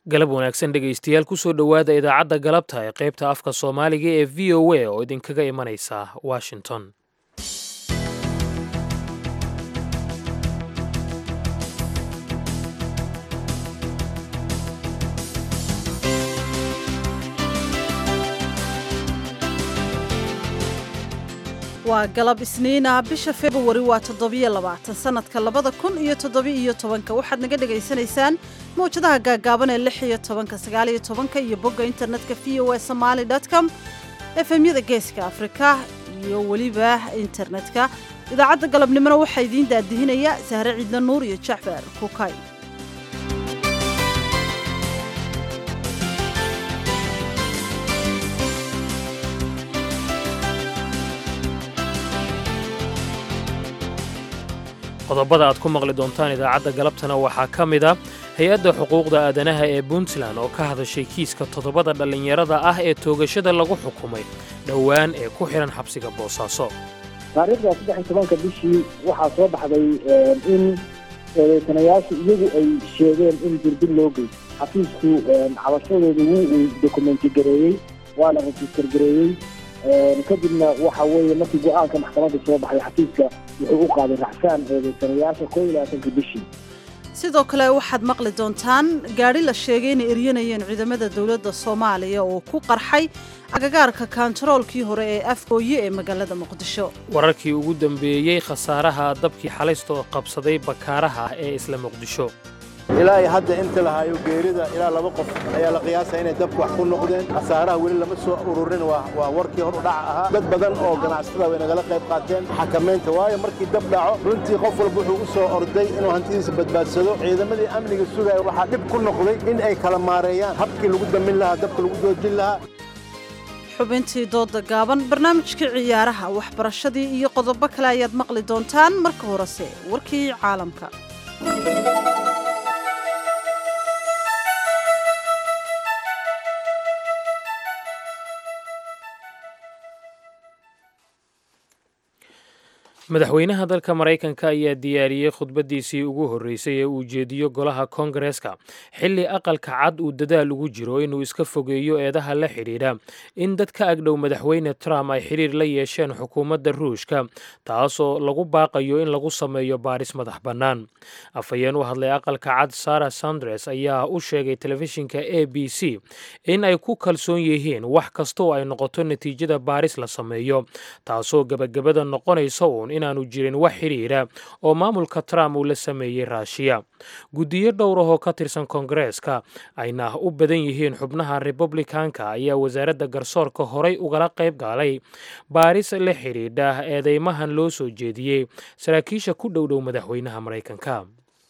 galab wanaagsan dhegaystayaal kusoo dhowaada idaacadda galabta ee qaybta afka soomaaliga ee v o a oo idinkaga imanaysa washington waa galab isniina bisha februari waa toddobiyo labaatan sanadka labada kun iyo toddobi-iyo tobanka waxaad naga dhagaysanaysaan mawjadaha gaagaaban ee lix iyo tobanka sagaaliyo tobanka iyo bogga internetka v o a somaali com efemyada geeska afrika iyo weliba internetka idaacadda galabnimona waxaa idiin daadihinaya sahre ciidla nuur iyo jacfar kukay qodobada aad ku maqli doontaan idaacadda galabtana waxaa ka mid a hay-adda xuquuqda aadanaha ee puntland oo ka hadashay kiiska toddobada dhallinyarada ah ee toogashada lagu xukumay dhowaan ee ku xidhan xabsiga boosaaso taariikhda saddex iyo tobanka bishii waxaa soo baxday in eedeysanayaashu iyagu ay sheegeen in dirdil loo geysto xafiisku cabashadooda wuu uu dokumenti gareeyey waana register gareeyey kadibna waxa weeye markii go-aanka maxkamadda soo baxay xafiiska wuxuu u qaaday raxsaan eedeysanayaasha koo iyo labaatanka bishii sidoo kale waxaad maqli doontaan gaadhi la sheegay inay eryanayeen ciidamada dowladda soomaaliya oo ku qarxay agagaarka kaantaroolkii hore ee afgooye ee magaalada muqdisho wararkii ugu dambeeyey khasaaraha dabkii xalaysto qabsaday bakaaraha ee isla muqdisho ilaa iyo hadda inta la hayo geerida ilaa laba qof ayaa la qiyaasaya inay dabku wax ku noqdeen khasaaraha weli lama soo ururin waa warkii hor u dhaca ahaa dad badan oo ganacsatada way nagala qayb qaateen xakamaynta waayo markii dab dhaco runtii qof walba wuxuu u soo orday inuu hantidiisa badbaadsado ciidamadii amniga sugaya waxaa dhib ku noqday in ay kala maareeyaan habkii lagu damin lahaa dabka lagu doojin lahaa xubintii dooda gaaban barnaamijkii ciyaaraha waxbarashadii iyo qodobo kale ayaad maqli doontaan marka horese warkii caalamka madaxweynaha dalka maraykanka ayaa diyaariyey khudbaddiisii ugu horreysay ee uu jeediyo golaha koongareeska xilli aqalka cad uu dadaal ugu jiro inuu iska fogeeyo eedaha la xidhiidha in dad ka agdhow madaxweyne trump ay xidhiir la yeesheen xukuumadda ruushka taasoo lagu baaqayo in lagu sameeyo baaris madax bannaan afhayeen u hadlay aqalka cad sara sandres ayaa u sheegay telefishinka a b c in ay ku kalsoon yihiin wax kastaoo ay noqoto natiijada baaris la sameeyo taasoo gebagabada noqonaysa uun inaanu jirin wax xidhiira oo maamulka trump uu la sameeyey raashiya guddiyo dhowr ahoo ka tirsan koongareeska ayna u badan yihiin xubnaha republikanka ayaa wasaaradda garsoorka horay ugala qayb galay baaris la xidhiidha eedeymahan loo soo jeediyey saraakiisha ku dhowdhow madaxweynaha maraykanka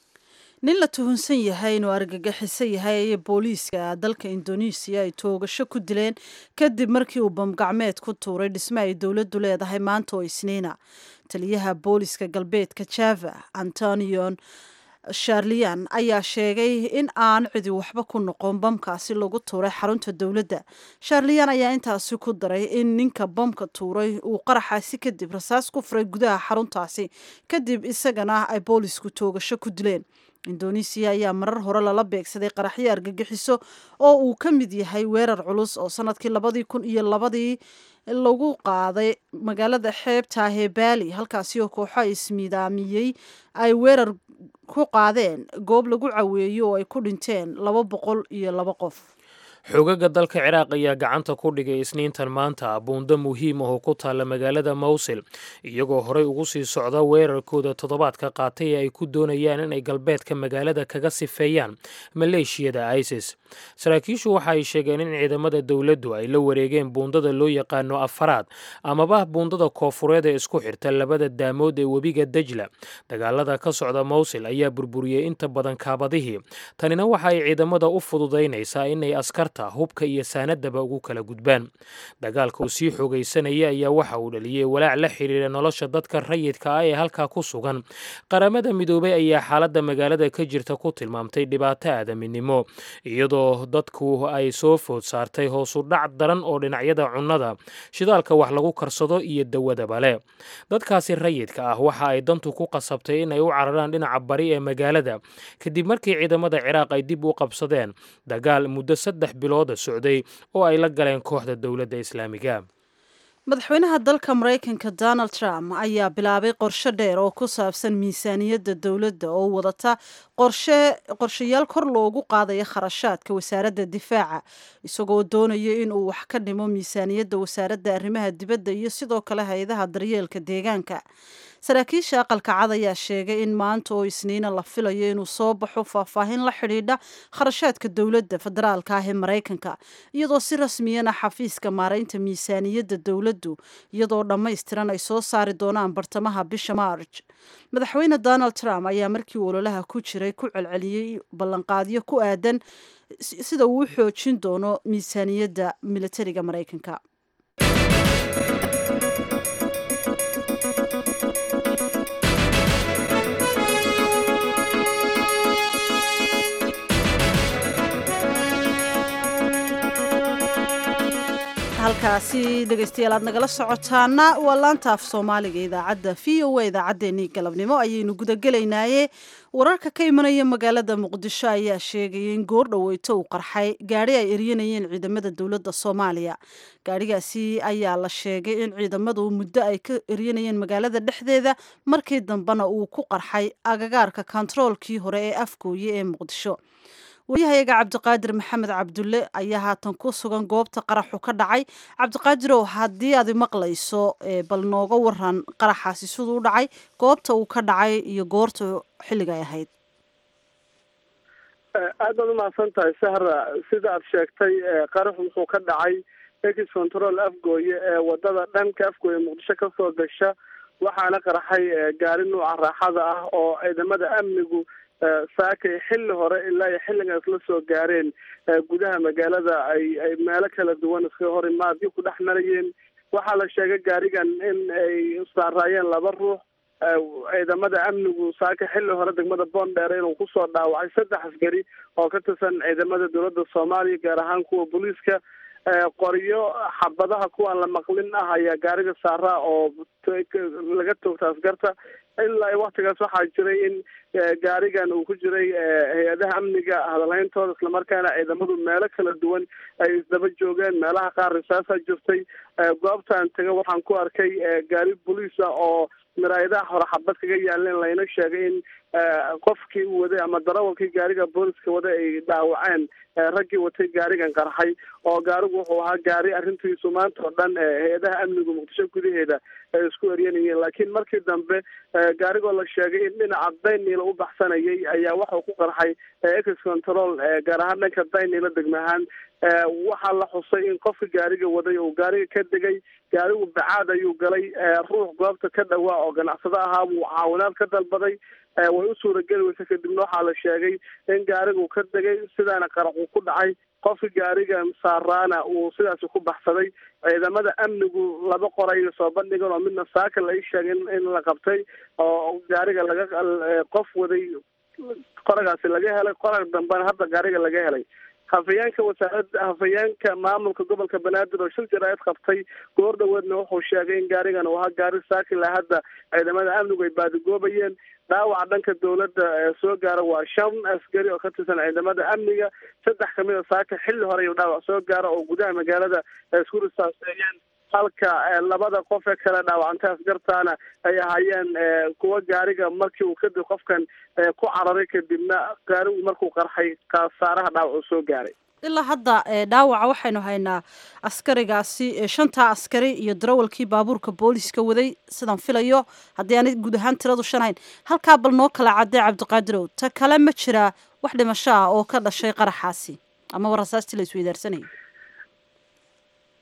nin la tuhunsan yahay inuu argagixiso yahay ayay booliiska dalka indonesiya ay toogasho ku dileen kadib markii uu bamgacmeed ku tuuray dhisme ay dowladdu leedahay maanta oo isniina taliyaha booliiska galbeedka java antonion sharliyan ayaa sheegay in aan cidi waxba ku noqon bamkaasi lagu tuuray xarunta dowladda sharliyan ayaa intaasi ku daray in ninka bamka tuuray uu qaraxaasi kadib rasaas ku furay gudaha xaruntaasi kadib isagana ay boolisku toogasho ku dileen indonesiya ayaa marar hore lala beegsaday qaraxyo argagixiso oo uu ka mid yahay weerar culus oo sanadkii labadii kun iyo labadii lagu qaaday magaalada xeebta hebali halkaasi oo kooxo ismiidaamiyey ay weerar ku qaadeen goob lagu caweeyo oo ay ku dhinteen laba boqol iyo laba qof xoogagga dalka ciraaq ayaa gacanta ku dhigay isniintan maanta buundo muhiim ah oo ku taalla magaalada mawsil iyagoo horey ugu sii socda weerarkooda toddobaadka qaatay ee ay ku doonayaan inay galbeedka magaalada kaga sifeeyaan maleeshiyada isis saraakiishu waxa ay sheegeen in ciidamada dowladdu ay la wareegeen buundada loo yaqaano afaraad amaba buundada koofureed ee isku xirta labada daamood ee webiga dajla dagaalada ka socda mawsil ayaa burburiyey inta badan kaabadihii tanina waxa ay ciidamada u fududaynaysaa inay askarta alaabta hubka iyo saanadaba ugu kala gudbaan dagaalka uu sii xoogaysanaya ayaa waxa uu dhaliyey walaac la xiriira nolosha dadka rayidka ah ee halkaa ku sugan qaramada midoobay ayaa xaaladda magaalada ka jirta ku tilmaamtay dhibaato aadaminimo iyadoo dadku ay soo food saartay hoosu dhac daran oo dhinacyada cunnada shidaalka wax lagu karsado iyo dawadaba leh dadkaasi rayidka ah waxa ay dantu ku qasabtay in ay u cararaan dhinaca bari ee magaalada kadib markii ciidamada ciraaq ay dib u qabsadeen dagaal muddo saddex bilooda socday oo ay la galeen kooxda dowladda islaamiga madaxweynaha dalka maraykanka donald trump ayaa bilaabay qorshe dheer oo ku saabsan miisaaniyadda dowladda oo wadata qorshe qorshayaal kor loogu qaadayo kharashaadka wasaaradda difaaca isagoo doonaya in uu wax ka dhimo miisaaniyadda wasaaradda arrimaha dibadda iyo sidoo kale hay-adaha daryeelka deegaanka saraakiisha aqalka cad ayaa sheegay in maanta oo isniina la filayo inuu soo baxo faahfaahin la xidhiidha kharashaadka dowladda federaalka ah ee maraykanka iyadoo si rasmiyana xafiiska maaraynta miisaaniyadda dowladdu iyadoo dhammaystiran ay soo saari doonaan bartamaha bisha maarj madaxweyne donald trump ayaa markii ololaha ku jiray ku celceliyey ballanqaadyo ku aadan sida uu u xoojin doono miisaaniyadda militariga maraykanka halkaasi dhegaystayaal aad nagala socotaana waa laanta af soomaaliga idaacadda v o a idaacaddeenii galabnimo ayaynu gudagelaynaaye wararka ka imanaya magaalada muqdisho ayaa sheegaya in goor dhoweyto uu qarxay gaadhi ay eryanayeen ciidamada dowladda soomaaliya gaadhigaasi ayaa la sheegay in ciidamadu muddo ay ka eryanayeen magaalada dhexdeeda markii dambena uu ku qarxay agagaarka kontaroolkii hore ee afgooye ee muqdisho waryahayaga cabdiqaadir maxamed cabdulle ayaa haatan ku sugan goobta qaraxu ka dhacay cabdiqaadirow haddii aad maqlayso bal nooga waran qaraxaasi siduu u dhacay goobta uu ka dhacay iyo goorta xilliga ay ahayd aad baad umahadsan tahay sahra sida aad sheegtay qaraxu wuxuu ka dhacay ex control afgooye ee wadada dhanka afgooye muqdisho kasoo gasha waxaana qaraxay gaari nuuca raaxada ah oo ciidamada amnigu saakay xilli hore ilaa iyo xilligan isla soo gaareen gudaha magaalada ay ay meelo kala duwan iska hor imaadyo ku dhex marayeen waxaa la sheegay gaarigan in ay saaraayeen laba ruux ciidamada amnigu saaka xilli hore degmada boondheere inuu kusoo dhaawacay saddex askari oo ka tirsan ciidamada dowladda soomaaliya gaar ahaan kuwa booliiska qoryo xabadaha kuwaan la maqlin ah ayaa gaariga saaraa oo laga toogta askarta ilaa waktigaas waxaa jiray in gaarigan uu ku jiray hay-adaha amniga hadalhayntooda islamarkaana ciidamadu meelo kala duwan ay isdaba joogeen meelaha qaar risaasaa jirtay goobtaan taga waxaan ku arkay gaari boliis ah oo miraayadaha hore xabad kaga yaaleen layna sheegay in qofkii u waday ama darawalkii gaariga booliska waday ay dhaawaceen raggii watay gaarigan qarxay oo gaarigu wuxuu ahaa gaari arrintiisu maanta oo dhan hay-adaha amniga muqdisho gudaheeda ay isku eryanayeen laakiin markii dambe gaarigoo la sheegay in dhinaca dayniila u baxsanayay ayaa waxau ku qarxay ex control gaar ahaan dhanka dayniila degma ahaan waxaa la xusay in qofka gaariga waday uu gaariga ka degay gaarigu bacaad ayuu galay ruux goobta ka dhawaa oo ganacsado ahaa buu caawinaad ka dalbaday way u suurageli weysa kadibna waxaa la sheegay in gaarigu ka degay sidaana qaraxuu ku dhacay qofka gaariga saaraana uu sidaasi ku baxsaday ciidamada amnigu laba qoray soo bandhigan oo midna saaka la ii sheegay in la qabtay oo gaariga laga qof waday qoragaasi laga helay qorag dambena hadda gaariga laga helay hafayeenka wasaaradda hafayeenka maamulka gobolka banaadir oo shil jaraa'id qabtay goor dhaweedna wuxuu sheegay in gaarigan uu ahaa gaari saakila hadda ciidamada amnigu ay baadigoobayeen dhaawaca dhanka dowladda soo gaara waa shan askari oo ka tirsan ciidamada amniga saddex kamid a saaka xilli hore ayuu dhaawac soo gaara oo gudaha magaalada isku risaaseeyeen halka labada qof ee kale dhaawacantay askartaana ay ahaayeen kuwa gaariga markii uu kadib qofkan ku cararay kadibna gaarigu markuu qarxay khasaaraha dhaawac uu soo gaaray ilaa hadda dhaawaca waxaynu haynaa askarigaasi shantaa askari iyo darawalkii baabuurka booliska waday sidaan filayo haddii aanay guud ahaan tiradu shan hayn halkaa bal noo kala cadday cabdiqaadirow ta kale ma jiraa wax dhimasho ah oo ka dhashay qaraxaasi amaba rasaastii la isweydaarsanayay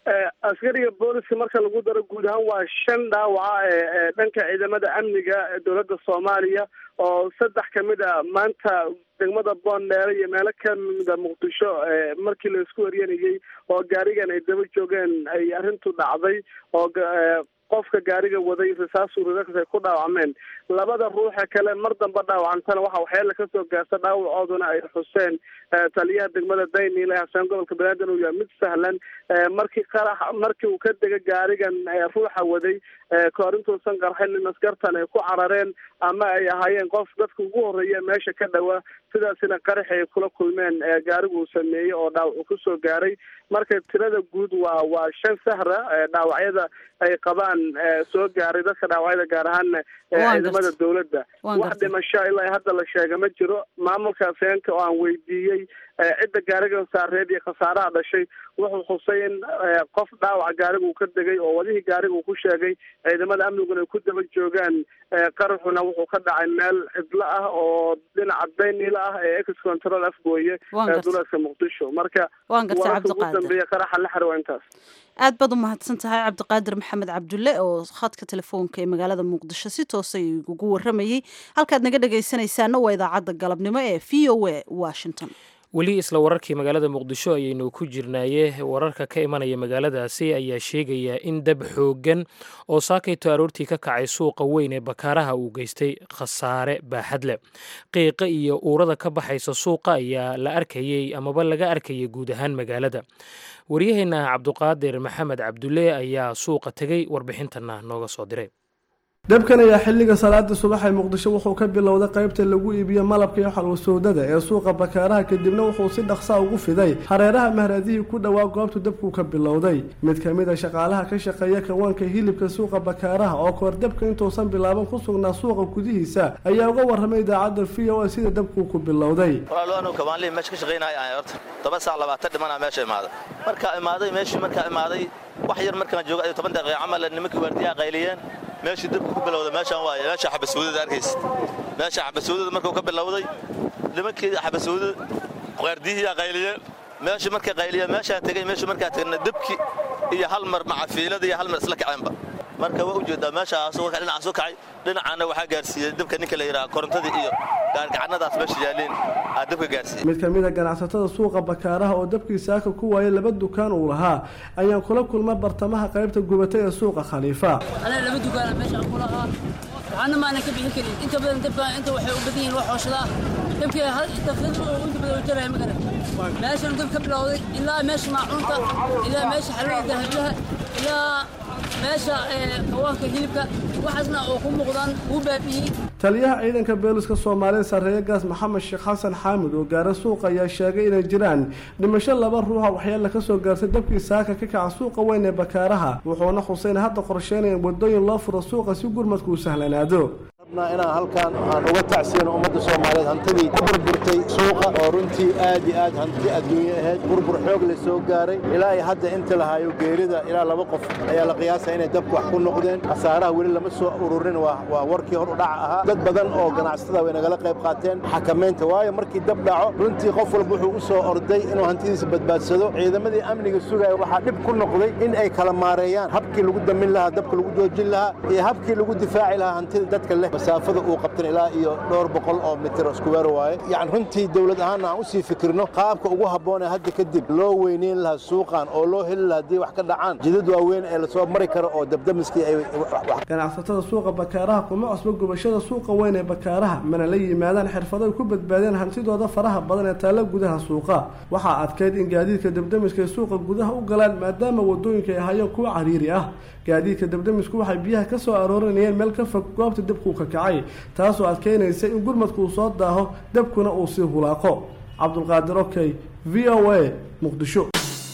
askariga booliska marka lagu daro guud ahaan waa shan dhaawaca ee dhanka ciidamada amniga ee dowladda soomaaliya oo saddex kamid a maanta degmada boondheere iyo meelo kamida muqdisho markii la isku waryanayay oo gaarigan ay daba joogeen ay arrintu dhacday oo qofka gaariga waday risaas urirakas ay ku dhaawacmeen labada ruuxa kale mar damba dhaawacantana waxa waxyaala kasoo gaarta dhaawacooduna ay xuseen taliyaha degmada daynile hasaan gobolka banaadir uu yahay mid sahlan markii qarax markii uu ka dega gaarigan ruuxa waday kahor intuusan qarxin in askartan ay ku carareen ama ay ahaayeen qof dadka ugu horeeya meesha ka dhowa sidaasina qaraxi ay kula kulmeen gaarigu uu sameeyey oo dhaawac uu kusoo gaaray marka tirada guud waa waa shan sahra dhaawacyada ay qabaan soo gaaray dadka dhaawacyada gaar ahaana ciidamada dowladda wax dhimasho ilaa hadda la sheega ma jiro maamulka afeenka oo aan weydiiyey cidda gaarigan saareed iyo khasaaraha dhashay wuxuu xusay in qof dhaawac gaariga uu ka degay oo wadihii gaariga uu ku sheegay ciidamada amniguna ay ku daba joogaan qaraxuna wuxuu ka dhacay meel cidlo ah oo dhinaca daynila ah ee ex control afgooye ee duleedka muqdisho marka wararka ugu dambeeya qaraxa la xiro waa intaas aad baad u mahadsan tahay cabdiqaadir maxamed cabdulle oo khadka telefoonka ee magaalada muqdisho si toosa ugu waramayey halkaad naga dhegaysanaysaana waa idaacadda galabnimo ee v o a washington weli isla wararkii magaalada muqdisho ayaynu ku jirnaaye wararka ka imanaya magaaladaasi ayaa sheegaya in dab xooggan oo saakayto aroortii ka kacay suuqa weyn ee bakaaraha uu geystay khasaare baaxad leh qiiqa iyo uurada ka baxaysa suuqa ayaa la arkayey amaba laga arkayay guud ahaan magaalada waryaheena cabduqaadir maxamed cabdulle ayaa suuqa tegey warbixintana nooga soo diray dabkan ayaa xilliga salaada subax ee muqdisho wuxuu ka bilowday qaybta lagu iibiyo malabka iyo xalwasoodada ee suuqa bakaaraha kadibna wuxuu si dhaqsaa ugu fiday hareeraha mahraadihii ku dhowaa goobtu dabku ka bilowday mid ka mid a shaqaalaha ka shaqeeya kawaanka hilibka suuqa bakaaraha oo kahor dabka intuusan bilaaban ku sugnaa suuqa gudihiisa ayaa uga warramay idaacadda v o a sida dabkuu ku bilowday kawaanlii meesha ka shaqaynaya horta toban saac labaatan dhimana meesha imaaday markaa imaaday meeshii markaa imaaday wax yar markaan jooga toban daqiiqa camal nimankii waardiyaha qayliyeen meeshii dabku ku bilowday meeshaan waaye meesha xabasuudada arkaysa meesha xabasuudada markuu ka bilowday nimankii xabasuudada waardiyihiyaa qayliyeen meeshii markay qayliyeen meeshaa tegey meeshii markaa tegna dabki iyo hal mar macafiilada iyo hal mar isla kaceenba marka waa ujeedaa meeshaas dhinacaas u kacay dhinacaana waxaa gaarsiiyey dabka ninka la yidhaha korontadii iyo gaargacanadaas meesha yaaleen aa dabka gaarsiiyey mid ka mid a ganacsatada suuqa bakaaraha oo dabkii saaka ku waayay laba dukaan uu lahaa ayaan kula kulma bartamaha qaybta gubatay ee suuqa khaliifa anaa laba dukaana meesha ku lahaa waxaana maanan ka bixin karin inta badan dabka inta waxay u badan yihiin wax hooshadaa dabkii inta badan u jaraya magana meeshan dab ka bilowday ilaa meesha maacuunta ilaa meesha xalwada dahablaha ilaa meesha kawaanka hilibka waxaasna oo ku muuqdaan wuu baabi'iyey taliyaha ciidanka beeliska soomaaliya sarreeye gaas maxamed sheekh xasan xaamid oo gaara suuqa ayaa sheegay inay jiraan dhimasho laba ruuxa waxyaala ka soo gaartay dabkii saaka ka kaca suuqa weyn ee bakaaraha wuxuuna xuseyn hadda qorsheynaya wadooyin loo furo suuqa si gurmadku u sahlanaado inaan halkaan aan uga tacsiyano ummadda soomaaliyeed hantidii ku burburtay suuqa oo runtii aad iyo aad hanti adduunye ahayd burbur xoog la soo gaaray ilaa iyo hadda inta lahayo geerida ilaa laba qof ayaa la qiyaasaya inay dabku wax ku noqdeen khasaaraha weli lama soo ururin waa warkii hor u dhaca ahaa dad badan oo ganacsatada way nagala qayb qaateen xakamaynta waayo markii dab dhaco runtii qof walba wuxuu u soo orday inuu hantidiisa badbaadsado ciidamadii amniga sugaya waxaa dhib ku noqday in ay kala maareeyaan habkii lagu damin lahaa dabka lagu joojin lahaa iyo habkii lagu difaaci lahaa hantida dadka leh masaafada uu qabtan ilaa iyo dhowr boqol oo mitir iskuweer waaye yani runtii dowlad ahaanna aan usii fikirno qaabka ugu habboon ee hadda kadib loo weyneyn lahaa suuqan oo loo heli lahaa haddii wax ka dhacaan jidad waaweyn ee lasoo mari karo oo dabdamiskii ay ganacsatada suuqa bakaaraha kuma cusbo gubashada suuqa weyn ee bakaaraha mana la yimaadaan xirfado ay ku badbaadeen hantidooda faraha badan ee taalla gudaha suuqa waxaa adkayd in gaadiidka dabdamiska ay suuqa gudaha u galaan maadaama wadooyinka ay ahaayeen kuwa cariiri ah gaadiidka dabdamisku waxay biyaha ka soo aroorinayeen meel ka fog goobta dabkuu ka kacay taasoo adkeynaysa in gurmadku uu soo daaho dabkuna uu sii hulaaqo cabdulqaadir okey v o a muqdisho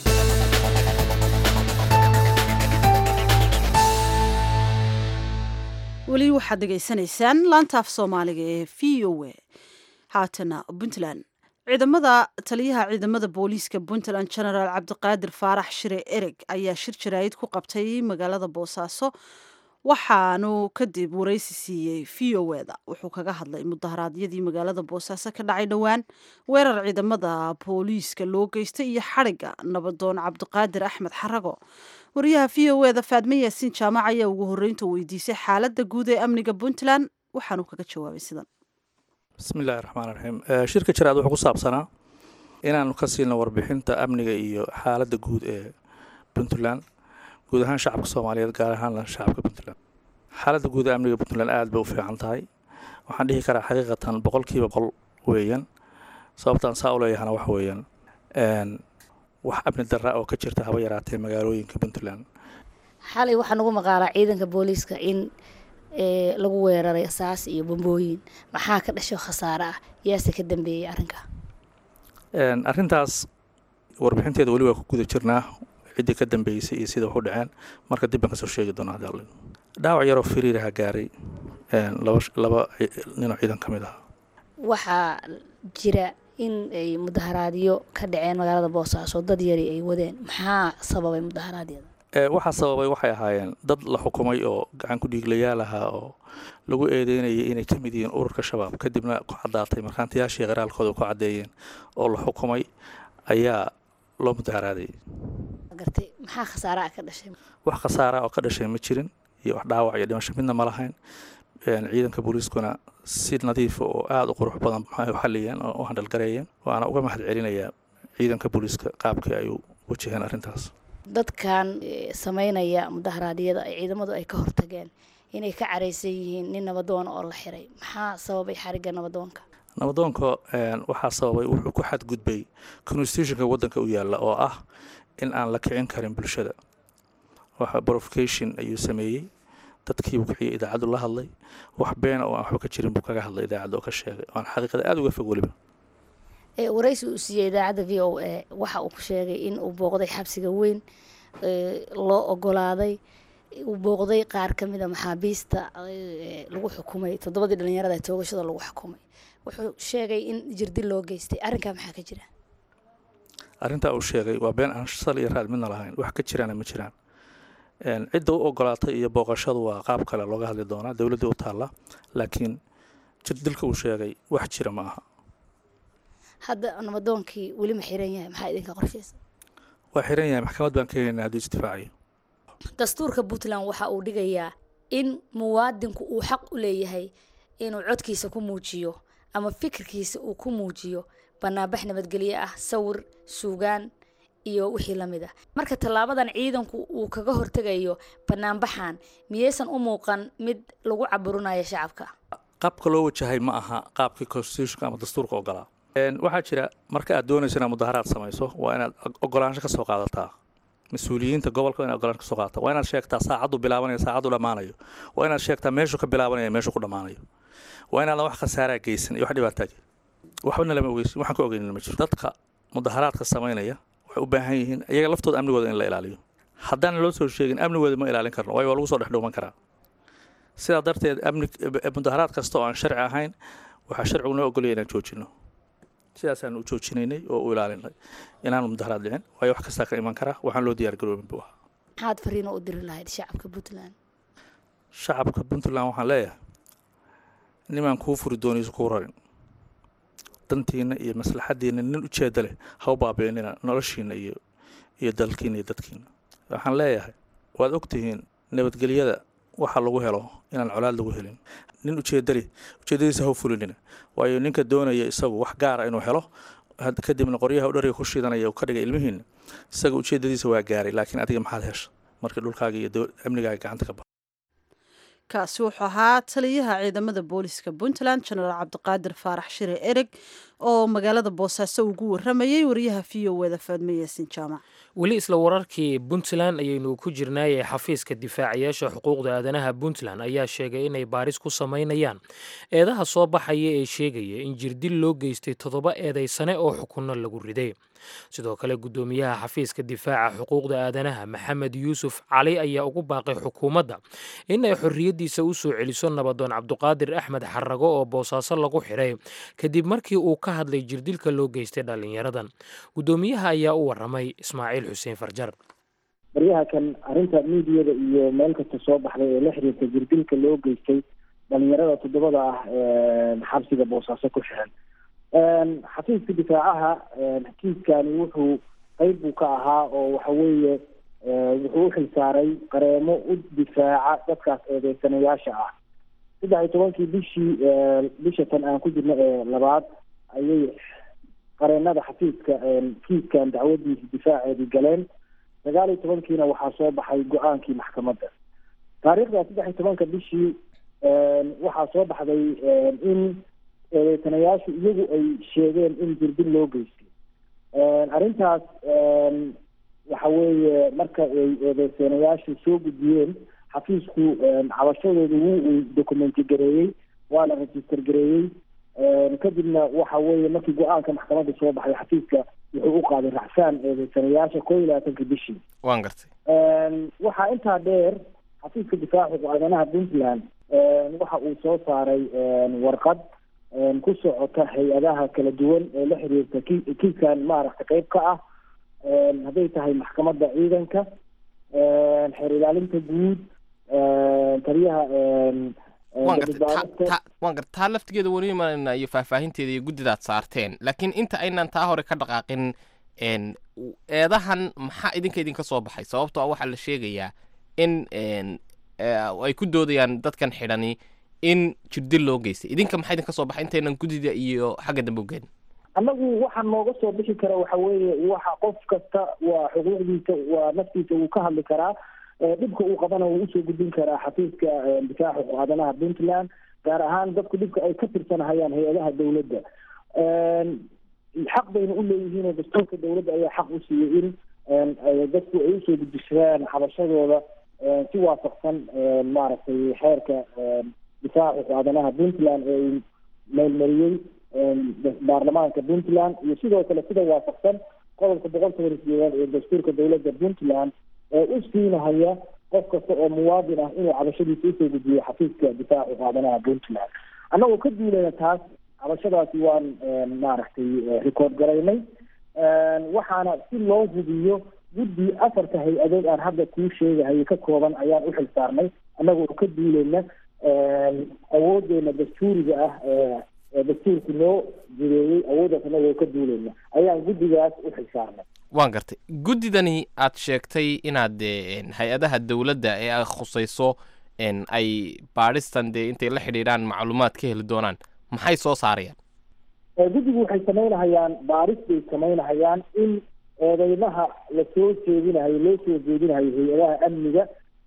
weli waxaad dhegaysanaysaan laantaaf soomaaliga ee v o a haatana puntland ciidamada taliyaha ciidamada booliiska puntland genaraal cabdiqaadir faarax shire ereg ayaa shir jaraayid ku qabtay magaalada boosaaso waxaanu kadib waraysi siiyey v o eda wuxuu kaga hadlay mudaharaadyadii magaalada boosaaso ka dhacay dhowaan weerar ciidamada booliiska loo geystay iyo xadhigga nabadoon cabdiqaadir axmed xarago wariyaha v o eda faadme yaasiin jaamac ayaa ugu horreynta weydiisay xaaladda guud ee amniga puntland waxaanu kaga jawaabay sidan bismillahi raxmaan raxiim shirka jiraad wuxuu ku saabsanaa inaanu ka siilno warbixinta amniga iyo xaaladda guud ee puntland guud ahaan shacabka soomaaliyeed gaar ahaanna shacabka puntland xaaladda guud ee amniga puntland aada bay u fiican tahay waxaan dhihi karaa xaqiiqatan boqolkiiba boqol weeyaan sababtaan saa u leeyahana waxa weeyaan wax amni darra oo ka jirta haba yaraatee magaalooyinka puntland xalay waxaa nagu maqaalaa ciidanka booliiska in lagu weeraray saas iyo bombooyin maxaa ka dhasho khasaare ah yaase ka dambeeyey arrinka arrintaas warbixinteeda weli waa ku guda jirnaa ciddii ka dambeysay iyo sida wax u dhaceen marka dib baan kasoo sheegi doonaa hadii alle dhaawac yaroo firiiraha gaaray laba laba ninoo ciidan ka mid ah waxaa jira in ay mudaharaadyo ka dhaceen magaalada boosaaso dad yari ay wadeen maxaa sababay mudaharaadyada waxaa sababay waxay ahaayeen dad la xukumay oo gacan ku dhiiglayaal ahaa oo lagu eedeynayay inay ka mid yihiin ururka shabaab kadibna ku caddaatay markhaantiyaashii qaraalkooda ku caddeeyeen oo la xukumay ayaa loo mudaharaaday gartay maxaa khasaare ah ka dhashay wax khasaara oo ka dhashay ma jirin iyo wax dhaawac iyo dhimasho midna ma lahayn ciidanka booliiskuna si nadiifa oo aada u qurux badan maxay u xaliyeen oo u handhalgareeyeen waana uga mahad celinayaa ciidanka booliiska qaabkii ay u wajaheen arrintaas dadkan sameynaya mudaharaadyada ay ciidamadu ay ka hortageen inay ka caraysan yihiin nin nabadoona oo la xiray maxaa sababay xarigga nabadoonka nabadoonka waxaa sababay wuxuu ku xadgudbay constitutionka waddanka u yaalla oo ah in aan la kicin karin bulshada waxa provocation ayuu sameeyey dadkiibuu kiciyay idaacaddu la hadlay wax beena oo aan waxba ka jirin buu kaga hadlay idaacadda oo ka sheegay oan xaqiiqada aada uga fog weliba waraysi uu siiyey idaacadda v o a waxa uu ku sheegay in uu booqday xabsiga weyn loo ogolaaday uu booqday qaar ka mida maxaabiista lagu xukumay toddobadii dhalinyarada toogashada lagu xukumay wuxuu sheegay in jirdi loo geystay arrinkaa maxaa ka jira arrintaa uu sheegay waa been aan sal iyo raad midna lahayn wax ka jiraana ma jiraan cidda u ogolaatay iyo booqashadu waa qaab kale looga hadli doonaa dowladdii u taalla laakiin jirdilka uu sheegay wax jira ma aha hadda nabadoonkii weli ma xiran yahay maxaa idinka qorshaysa waa xiran yahay maxkamad baan ka helina hadduu isdifaacayo dastuurka puntland waxa uu dhigayaa in muwaadinku uu xaq u leeyahay inuu codkiisa ku muujiyo ama fikirkiisa uu ku muujiyo banaanbax nabadgelyo ah sawir suugaan iyo wixii la mid ah marka tallaabadan ciidanku uu kaga hortegayo banaanbaxan miyaysan u muuqan mid lagu caburinayo shacabka qaabka loo wajahay ma aha qaabkii constitutionka ama dastuurka ogolaa waxaa jira marka aad doonayso inaad mudaharaad samayso waa inaad ogolaansho ka soo qaadataa mas-uuliyiinta gobolka inaad ogolaansho ka soo qaadataa waa inaad sheegtaa saacaddu bilaabanayo saacaddu dhammaanayo waa inaad sheegtaa meeshuu ka bilaabanaya meeshuu ku dhammaanayo waa inaadan wax khasaaraa geysan iyo wax dhibaataa waxbana lama ogeysin waxaan ka ogeynin ma jiro dadka mudaharaadka samaynaya waxay u baahan yihiin iyaga laftooda amnigooda in la ilaaliyo haddaan loo soo sheegin amnigooda ma ilaalin karno waayo waa lagu soo dhexdhuuman karaa sidaa darteed amni mudaharaad kasta oo aan sharci ahayn waxaa sharcigu noo ogolaya inaan joojino sidaasaan u joojinaynay oo u ilaalinay inaanu mudaharaad dhicin waayo wax kastaa ka iman karaa waxaan loo diyaar garoobin buu ahaa maxaad fariino u diri lahayd shacabka puntland shacabka puntland waxaan leeyahay nimaan kuu furi doonayso kuu rarin dantiina iyo maslaxadiina nin ujeeda leh ha u baabiinina noloshiina iyo iyo dalkiina iyo dadkiina waxaan leeyahay waad ogtihiin nabadgelyada waxa lagu helo inaan colaad lagu helin nin ujeeda leh ujeedadiisa ha u fulinina waayo ninka doonaya isagu wax gaara inuu helo kadibna qoryaha u dhariga ku shidanaya uu ka dhigay ilmihiina isaga ujeedadiisa waa gaaray laakiin adiga maxaad hesha markii dhulkaaga iyo amnigaaga gacanta ka baxa kaasi wuxuu ahaa taliyaha ciidamada booliska puntland jenaraal cabdiqaadir faarax shire ereg oo magaalada boosaaso ugu waramayay wariyaha v o weda faadme yaasin jaamac weli isla wararkii puntland ayaynu ku jirnaayee xafiiska difaacayaasha xuquuqda aadanaha puntland ayaa sheegay inay baaris ku samaynayaan eedaha soo baxaya ee sheegaya in jirdil loo geystay toddoba eedaysane oo xukunno lagu riday sidoo kale guddoomiyaha xafiiska difaaca xuquuqda aadanaha maxamed yuusuf cali ayaa ugu baaqay xukuumadda in ay xorriyaddiisa u soo celiso nabadoon cabduqaadir axmed xarago oo boosaaso lagu xidhay kadib markii uu ka hadlay jirdilka loo geystay dhallinyaradan guddoomiyaha ayaa u waramay ismaaciil xuseen farjar baryaha kan arrinta miidiyada iyo meel kasta soo baxday ee la xiriirta jirdilka loo geystay dhalinyarada toddobada ah xabsiga boosaaso ku xiran xafiiska difaacaha kiiskani wuxuu qeyb buu ka ahaa oo waxa weeye wuxuu u xilsaaray qareemo u difaaca dadkaas eedeysanayaasha ah saddex iyo tobankii bishii bisha tan aan ku jirno ee labaad ayay qareenada xafiiska kiiskan dacwadiisa difaaceedii galeen sagaal iyo tobankiina waxaa soo baxay go-aankii maxkamadda taariikhda saddex iyo tobanka bishii waxaa soo baxday in eedeysanayaashu iyagu ay sheegeen in dirdil loo geystay arrintaas waxa weeye marka ay eedeysanayaashu soo gudbiyeen xafiisku cabashadooda wuu uu documenti gareeyey waana register gareeyey kadibna waxa weeye markii go-aanka maxkamadda soo baxay xafiiska wuxuu u qaaday raxsaan eedeysanayaasha koo iyo labaatanka bishii waan gartay waxaa intaa dheer xafiiska difaaca go-aadanaha puntland waxa uu soo saaray warqad ku socota hay-adaha kala duwan ee la xiriirta ki kiiskan maaragta qeyb ka ah hadday tahay maxkamadda ciidanka xeer ilaalinta guud taliyaha waan gartay waan garta taa laftigeeda weli imanayna iyo faahfaahinteeda iyo guddidaad saarteen laakiin inta aynaan taa hore ka dhaqaaqin eedahan maxaa idinka idinka soo baxay sababtoo ah waxaa la sheegayaa in ay ku doodayaan dadkan xidhani in jirdil loo geystay idinka maxaa idinka soo baxay intaynan guddida iyo xagga dambe ugeyn annagu waxaa nooga soo bixi kara waxa weeye waxa qof kasta waa xuquuqdiisa waa naftiisa wuu ka hadli karaa dhibka uu qabana wuu usoo gudbin karaa xafiiska difaaca go-aadanaha puntland gaar ahaan dadku dhibka ay ka tirsanahayaan hay-adaha dawladda xaq bayna u leeyihiin oo dastuurka dawladda ayaa xaq u siiyey in dadku ay usoo gudbishadaan xabashadooda si waafaqsan maaragtay xeerka difaaca go-aadanaha puntland ee uu meelmariyey baarlamaanka puntland iyo sidoo kale sida waafaqsan qodobka boqol toban iyo sideedaad ee dastuurka dawladda puntland ee u siinahaya qof kasta oo muwaadin ah inuu cabashadiisa usoo gudbiyo xafiiska difaaca go-aadanaha puntland annagoo ka duulayna taas cabashadaasi waan maaragtay record garaynay waxaana si loo hubiyo guddi afarta hay-adood aan hadda kuu sheegahayo ka kooban ayaan u xil saarnay annagoo ka duulayna awoodeena dastuuriga ah ee dastuurku noo jireeyey awooddaas annagoo ka duulayna ayaan guddigaas u xil saarnay waan gartay guddidani aad sheegtay inaad dee hay-adaha dowladda ee ay khusayso ay baadhistan dee intay la xidhiidhaan macluumaad ka heli doonaan maxay soo saarayaan guddigu waxay samaynahayaan baaris bay samaynahayaan in eedeymaha lasoo jeedinahayo loo soo jeedinahayo hay-adaha amniga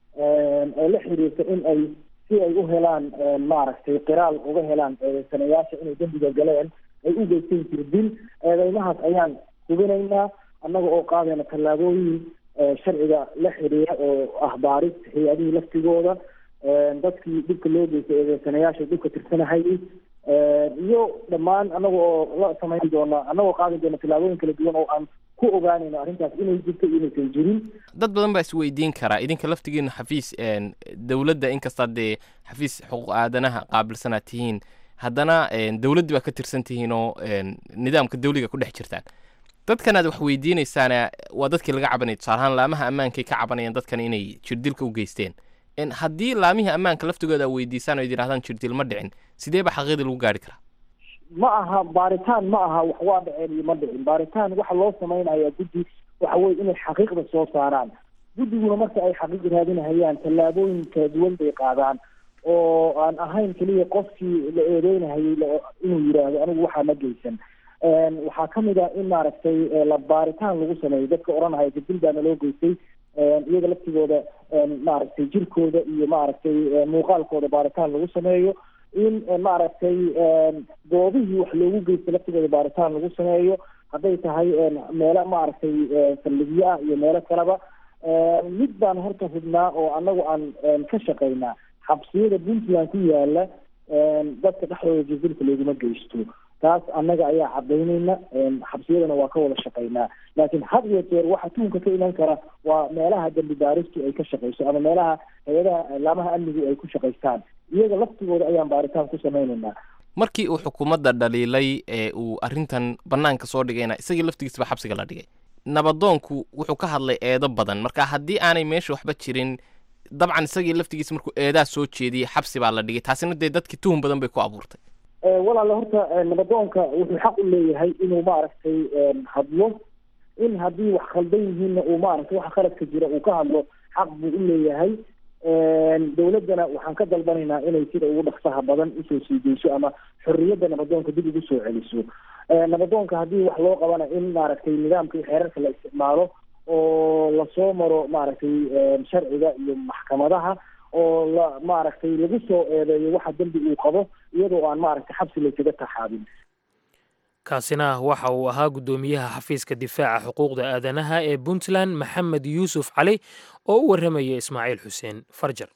ee la xiriirta in ay si ay u helaan maaragtay qiraal uga helaan eedeysanayaasha inay dembiga galeen ay u geysteen jirdil eedeymahaas ayaan hubinaynaa annaga oo qaadayna tallaabooyin sharciga la xiriira oo ah baaris hay-adihii laftigooda dadkii dhibka loo geystay eedeysanayaasha dhibka tirsanahayay iyo dhammaan annaga oo la samayn doona annagoo qaadi doona tallaabooyin kala duwan oo aan ku ogaanayno arrintaas inay jirto iyo inaysan jirin dad badan baa isweydiin karaa idinka laftigiina xafiis dowladda inkastaa dee xafiis xuquuq aadanaha qaabilsanaad tihiin haddana dowladdii baa ka tirsan tihiin oo nidaamka dawliga ku dhex jirtaan dadkan aad wax weydiinaysaana waa dadkii laga cabanaya tusaale ahaan laamaha ammaankay ka cabanayaan dadkan inay jirdilka u geysteen haddii laamihii ammaanka laftigooda a weydiisaan oo id yidhahdaan jirdil ma dhicin sidee ba xaqiiqdii lagu gaari karaa ma aha baaritaan ma aha wax waa dhaceen iyo ma dhicin baaritaan waxa loo samaynayaa guddi waxa weye inay xaqiiqda soo saaraan guddiguna marka ay xaqiiq raadinahayaan tallaabooyin kala duwan bay qaadaan oo aan ahayn keliya qofkii la eedeynahayay inuu yidhaahdo anigu waxaa ma geysan waxaa kamid ah in maaragtay la baaritaan lagu sameeyo dadka odhanahaya jirdil baana loo geystay iyaga laftigooda maaragtay jirkooda iyo maaragtay muuqaalkooda baaritaan lagu sameeyo in maaragtay goobihii wax loogu geysta laftigooda baaritaan lagu sameeyo hadday tahay meelo maaragtay saldhigyo ah iyo meelo kaleba mid baan horta hubnaa oo annagu aan ka shaqaynaa xabsiyada puntland ku yaala dadka dhexdooda jirdilka looguma geysto taas annaga ayaa cadaynayna xabsiyadana waa ka wada shaqaynaa laakiin had iyo jeer waxa tuunka ka iman kara waa meelaha dambi baaristu ay ka shaqayso ama meelaha hay-adaha laamaha amnigu ay ku shaqaystaan iyaga laftigooda ayaan baaritaan ku samaynaynaa markii uu xukuumadda dhaliilay ee uu arrintan bannaanka soo dhigayna isagii laftigiisaba xabsiga la dhigay nabadoonku wuxuu ka hadlay eedo badan marka haddii aanay meesha waxba jirin dabcan isagii laftigiisa markuu eedaa soo jeediyey xabsi baa la dhigay taasina dee dadkii tuhun badan bay ku abuurtay walaale horta nabadoonka wuxuu xaq u leeyahay inuu maaragtay hadlo in haddii wax khaldan yihiinna uu maaragtay waxa khaladka jira uu ka hadlo xaq buu u leeyahay dowladdana waxaan ka dalbanaynaa inay sida ugu dhaqsaha badan usoo sii deyso ama xorriyadda nabadoonka dib ugu soo celiso nabadoonka haddii wax loo qabana in maaragtay nidaamka iyo xeerarka la isticmaalo oo lasoo maro maaragtay sharciga iyo maxkamadaha oo la maaragtay lagu soo eedeeyo waxa dembi uu qabo iyadoo aan maaragtay xabsi laysaga taxaabin kaasina waxa uu ahaa guddoomiyaha xafiiska difaaca xuquuqda aadanaha ee puntland maxamed yuusuf cali oo u warramaya ismaaciil xuseen farjar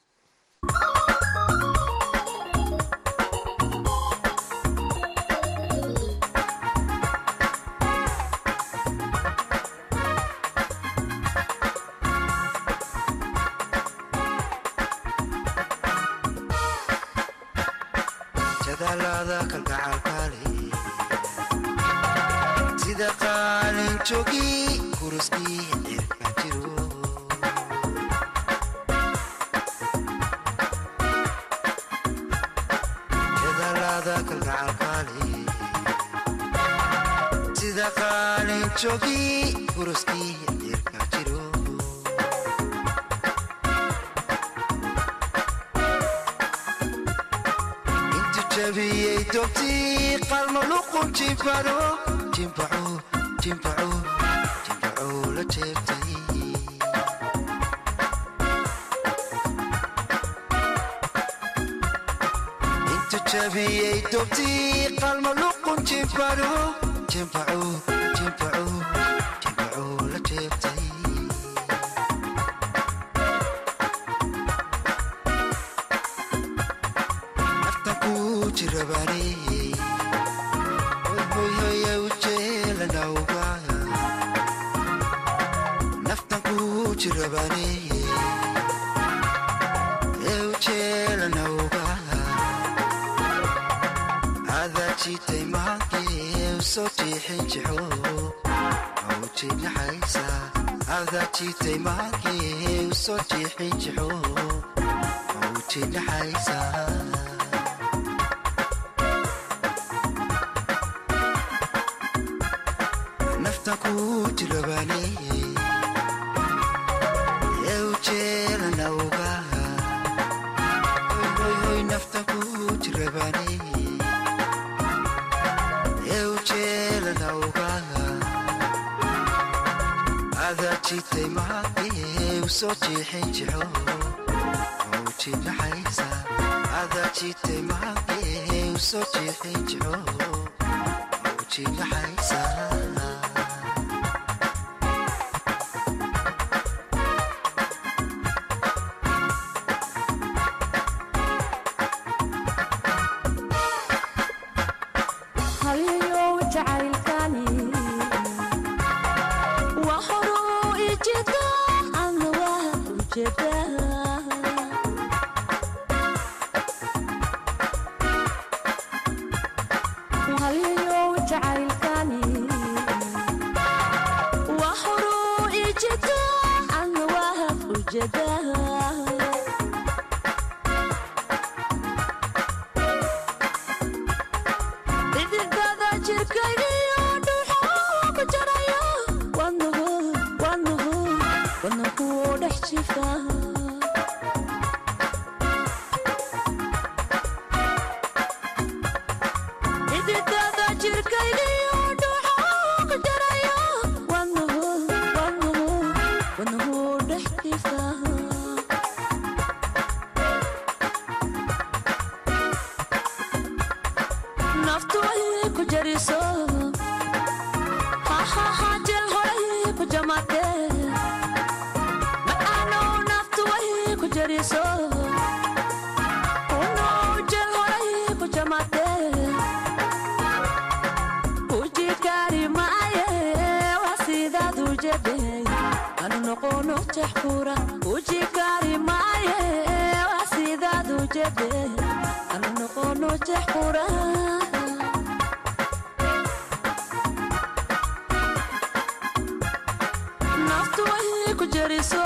jariso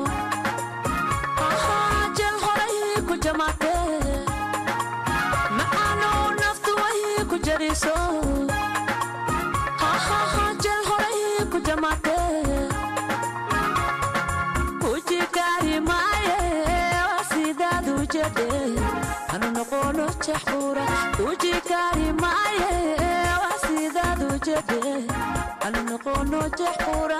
Ahaa, jeel horay ku jamaatee macaanow naftu way ku jariso Ahaa, jeel horay ku jamaatee kuji kari maaye waa sidaad u jedhe hanu noqono jaxuura kuji kari maaye waa sidaad u jedhe hanu noqono jaxuura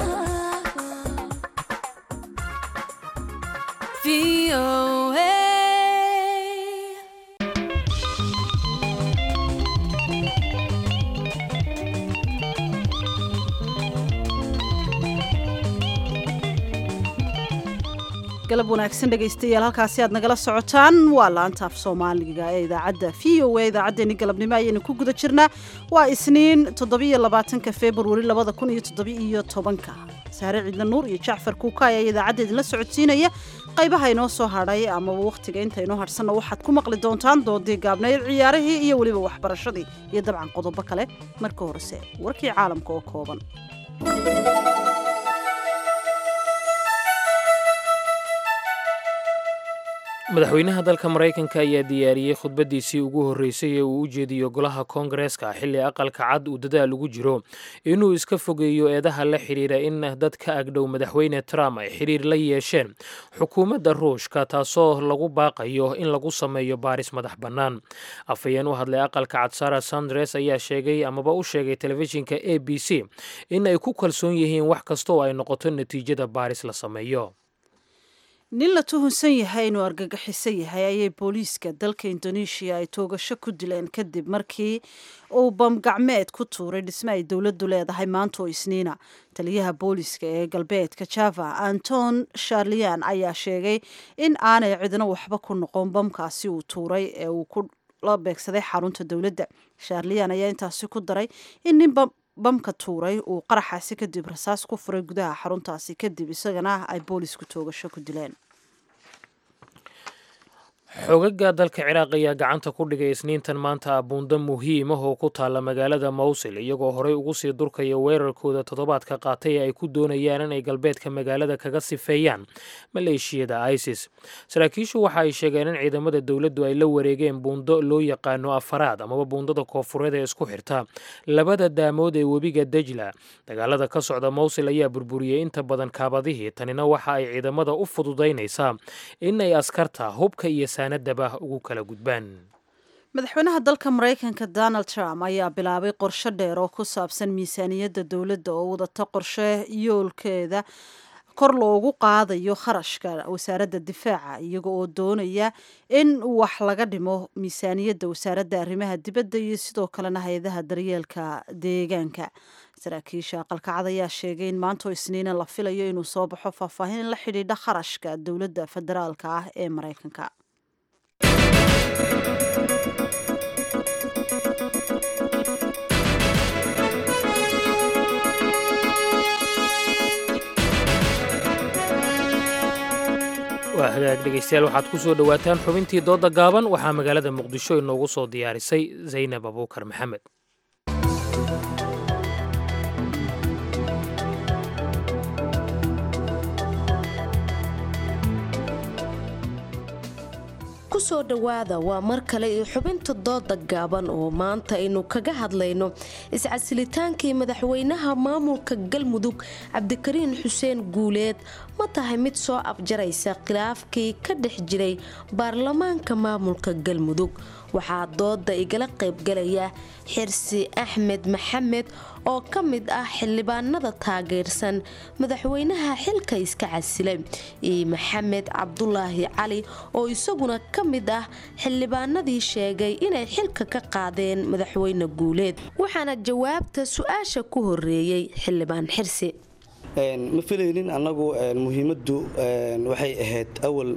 galab wanaagsan dhegaystayaal halkaasi aad nagala socotaan waa laanta af soomaaliga ee idaacadda v o a idaacaddeenni galabnimo ayaynu ku guda jirnaa waa isniin toddobiyo labaatanka februari labada kun iyo toddobiiyo tobanka saare ciidla nuur iyo jacfar kuukaay ayaa idaacadda idinla socodsiinaya qaybaha inoo soo hadhay amaba wakhtiga inta inoo hadhsanna waxaad ku maqli doontaan doodii gaabnayd ciyaarihii iyo weliba waxbarashadii iyo dabcan qodobo kale marka horese warkii caalamka oo kooban madaxweynaha dalka maraykanka ayaa diyaariyey khudbaddiisii ugu horreysay ee uu u jeediyo golaha koongareeska xilli aqalka cad uu dadaal ugu jiro inuu iska fogeeyo eedaha la xidhiira in dad ka agdhow madaxweyne trump ay xidhiir la yeesheen xukuumadda ruushka taasoo lagu baaqayo in lagu sameeyo baaris madax bannaan afhayeen u hadlay aqalka cad sara sandres ayaa sheegay amaba u sheegay telefishinka a b c in ay ku kalsoon yihiin wax kasta oo ay noqoto natiijada baaris la sameeyo nin la tuhunsan yahay inuu argagixiso yahay ayay booliiska dalka indoneeshiya ay toogasho ku dileen kadib markii uu bamgacmeed ku tuuray dhisme ay dowladdu leedahay maanta oo isniina taliyaha booliiska ee galbeedka java anton sharlian ayaa sheegay in aanay cidna waxba ku noqon bamkaasi uu tuuray ee uu ku la beegsaday xarunta dowladda sharlian ayaa intaasi ku daray in nin bamka tuuray uu qaraxaasi kadib rasaas ku furay gudaha xaruntaasi kadib isagana ay boolisku toogasho ku dileen xogaga dalka ciraaq ayaa gacanta ku dhigay isniintan maanta abuundo muhiim ah oo ku taalla magaalada mawsil iyagoo horey ugu sii durkaya weerarkooda toddobaadka qaatay ee ay ku doonayaan inay galbeedka magaalada kaga sifeeyaan maleeshiyada isis saraakiishu waxa ay sheegeen in ciidamada dowladdu ay la wareegeen buundo loo yaqaano afaraad amaba buundada koofureed ee isku xirta labada daamood ee webiga dejla dagaalada ka socda mawsil ayaa burburiyey inta badan kaabadihii tanina waxa ay ciidamada u fududaynaysaa inay askarta hubka iyo saanadaba ugu kala gudbaan madaxweynaha dalka maraykanka donald trump ayaa bilaabay qorshe dheer oo ku saabsan miisaaniyadda dowladda oo wadata qorshe yoolkeeda kor loogu qaadayo kharashka wasaaradda difaaca iyaga oo doonaya in wax laga dhimo miisaaniyadda wasaaradda arrimaha dibadda iyo sidoo kalena hay-adaha daryeelka deegaanka saraakiisha aqalkacad ayaa sheegay in maantoo isniina la filayo inuu soo baxo faahfaahin la xidhiidha kharashka dowladda federaalka ah ee maraykanka waa hagaag dhegaystayaal waxaad ku soo dhowaataan xubintii doodda gaaban waxaa magaalada muqdisho inoogu soo diyaarisay zaynab abuukar maxamed kusoo dhowaada waa mar kale iyo xubinta dooda gaaban oo maanta aynu kaga hadlayno iscasilitaankii madaxweynaha maamulka galmudug cabdikariin xuseen guuleed ma tahay mid soo afjaraysa khilaafkii ka dhex jiray baarlamaanka maamulka galmudug waxaa dooda igala qaybgalaya xirsi axmed maxamed oo ka mid ah xildhibaanada taageersan madaxweynaha xilka iska casilay iyo maxamed cabdulaahi cali oo isaguna ka mid ah xildhibaanadii sheegay inay xilka ka qaadeen madaxweyne guuleed waxaana jawaabta su-aasha ku horeeyey xildhibaan xirsi ma filaynin annagu muhiimaddu waxay ahayd awal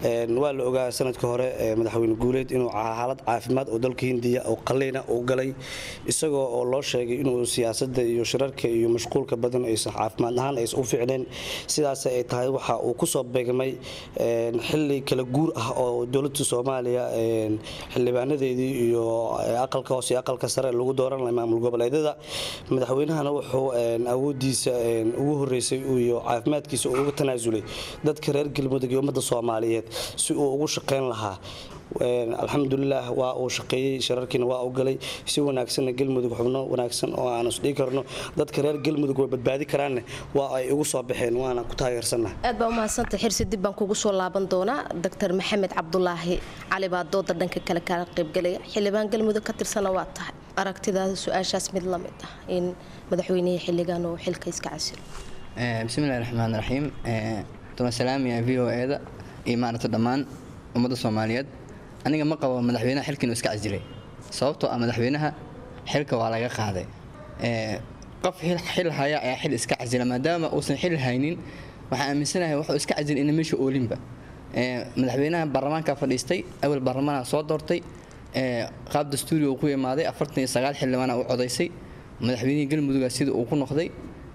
waa la ogaa sanadka hore madaxweyne guuleed inuu xaalad caafimaad oo dalka hindiya oo qaliina uu galay isagoo oo loo sheegay inuu siyaasada iyo shirarka iyo mashquulka badan aysan caafimaad ahaan aysan u fiicneen sidaas ay tahay waxa uu kusoo beegmay xili kala guur ah oo dowladda soomaaliya xildhibaanadeedii iyo aqalka hoose iyo aqalka sare lagu dooran lahay maamul goboleedyada madaxweynahana wuxuu awoodiisa ugu horeysay iyo caafimaadkiisa uga tanaasulay dadka reer galmudug iyo ummadda soomaaliyeed si uu ugu shaqayn lahaa alxamdulilah waa uu shaqeeyey shirarkiina waa u galay si wanaagsanna galmudug xubno wanaagsan oo aan isdhigi karno dadka reer galmudug way badbaadi karaanne waa ay ugu soo baxeen waana ku taageersannaha aad baa umahadsantay xirsi dib baan kugu soo laaban doonaa doctor maxamed cabdulaahi cali baa dooda dhanka kale kaala qaybgelaya xildhibaan galmudug ka tirsana waa tahay aragtidaada su-aashaas mid la mid ah in madaxweynihii xilligan uu xilka iska casilo bismillahi raxmaan raxiim salaamiya v o eda iyo maaragta dhammaan ummadda soomaaliyeed aniga ma qabo madaxweynaha xilka inuu iska casilay sababtoo ah madaxweynaha xilka waa laga qaaday qof xil haya ayaa xil iska casila maadaama uusan xil haynin waxaan aaminsanahay wuxuu iska casilay ina meesha oolinba madaxweynaha baarlamaanka fadhiistay awal baarlamaanka soo doortay qaab dastuuri uu ku imaaday afartan iyo sagaal xildhibaana u codaysay madaxweynihii galmuduga sida uu ku noqday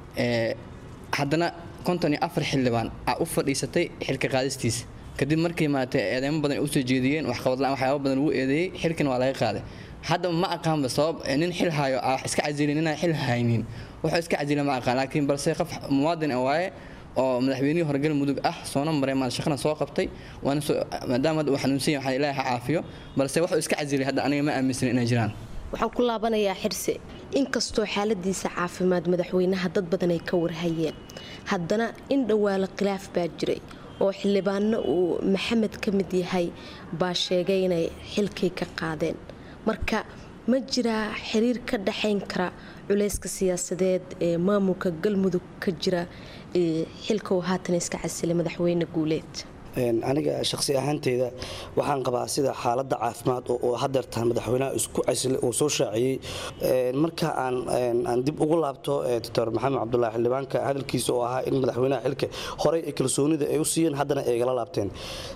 haddana konton iyo afar xildhibaan a u fadhiisatay xilka qaadistiisa kadib markii maaragtay eedeymo badan ay usoo jeediyeen waxqabadla waxyaaba badan ugu eedeeyey xilkana waa laga qaaday hadda ma aqaanba sabab nin xil hayo ah iska casilin ninaan xil haynin wuxuu iska casila ma aqaan laakiin balse qof muwaadin ah waaye oo madaxweynihii hore galmudug ah soona maray maal shaqana soo qabtay waana maadaama hadda uu xanuunsan yahay waxaan ilaahay ha caafiyo balse wuxuu iska casilay hadda aniga ma aaminsanin inay jiraan waxaan ku laabanayaa xirse inkastoo xaaladiisa caafimaad madaxweynaha dad badan ay ka warhayeen haddana in dhowaalo khilaaf baa jiray oo xildhibaano uu maxamed ka mid yahay baa sheegay inay xilkii ka qaadeen marka ma jiraa xiriir ka dhaxayn kara culeyska siyaasadeed ee maamulka galmudug ka jira xilka uu haatan iska casilay madaxweyne guuleed aniga shaqsi ahaanteyda waxaan qabaa sida xaalada caafimaad oo hadeertaan madaxweynaha isku casilay uu soo shaaciyey marka aan dib ugu laabto doctor maxamed cabdulaahi xildhibaanka hadalkiisa oo ahaa in madaxweynaha xilka horey ay kalsoonida ay u siiyeen haddana ay igala laabteen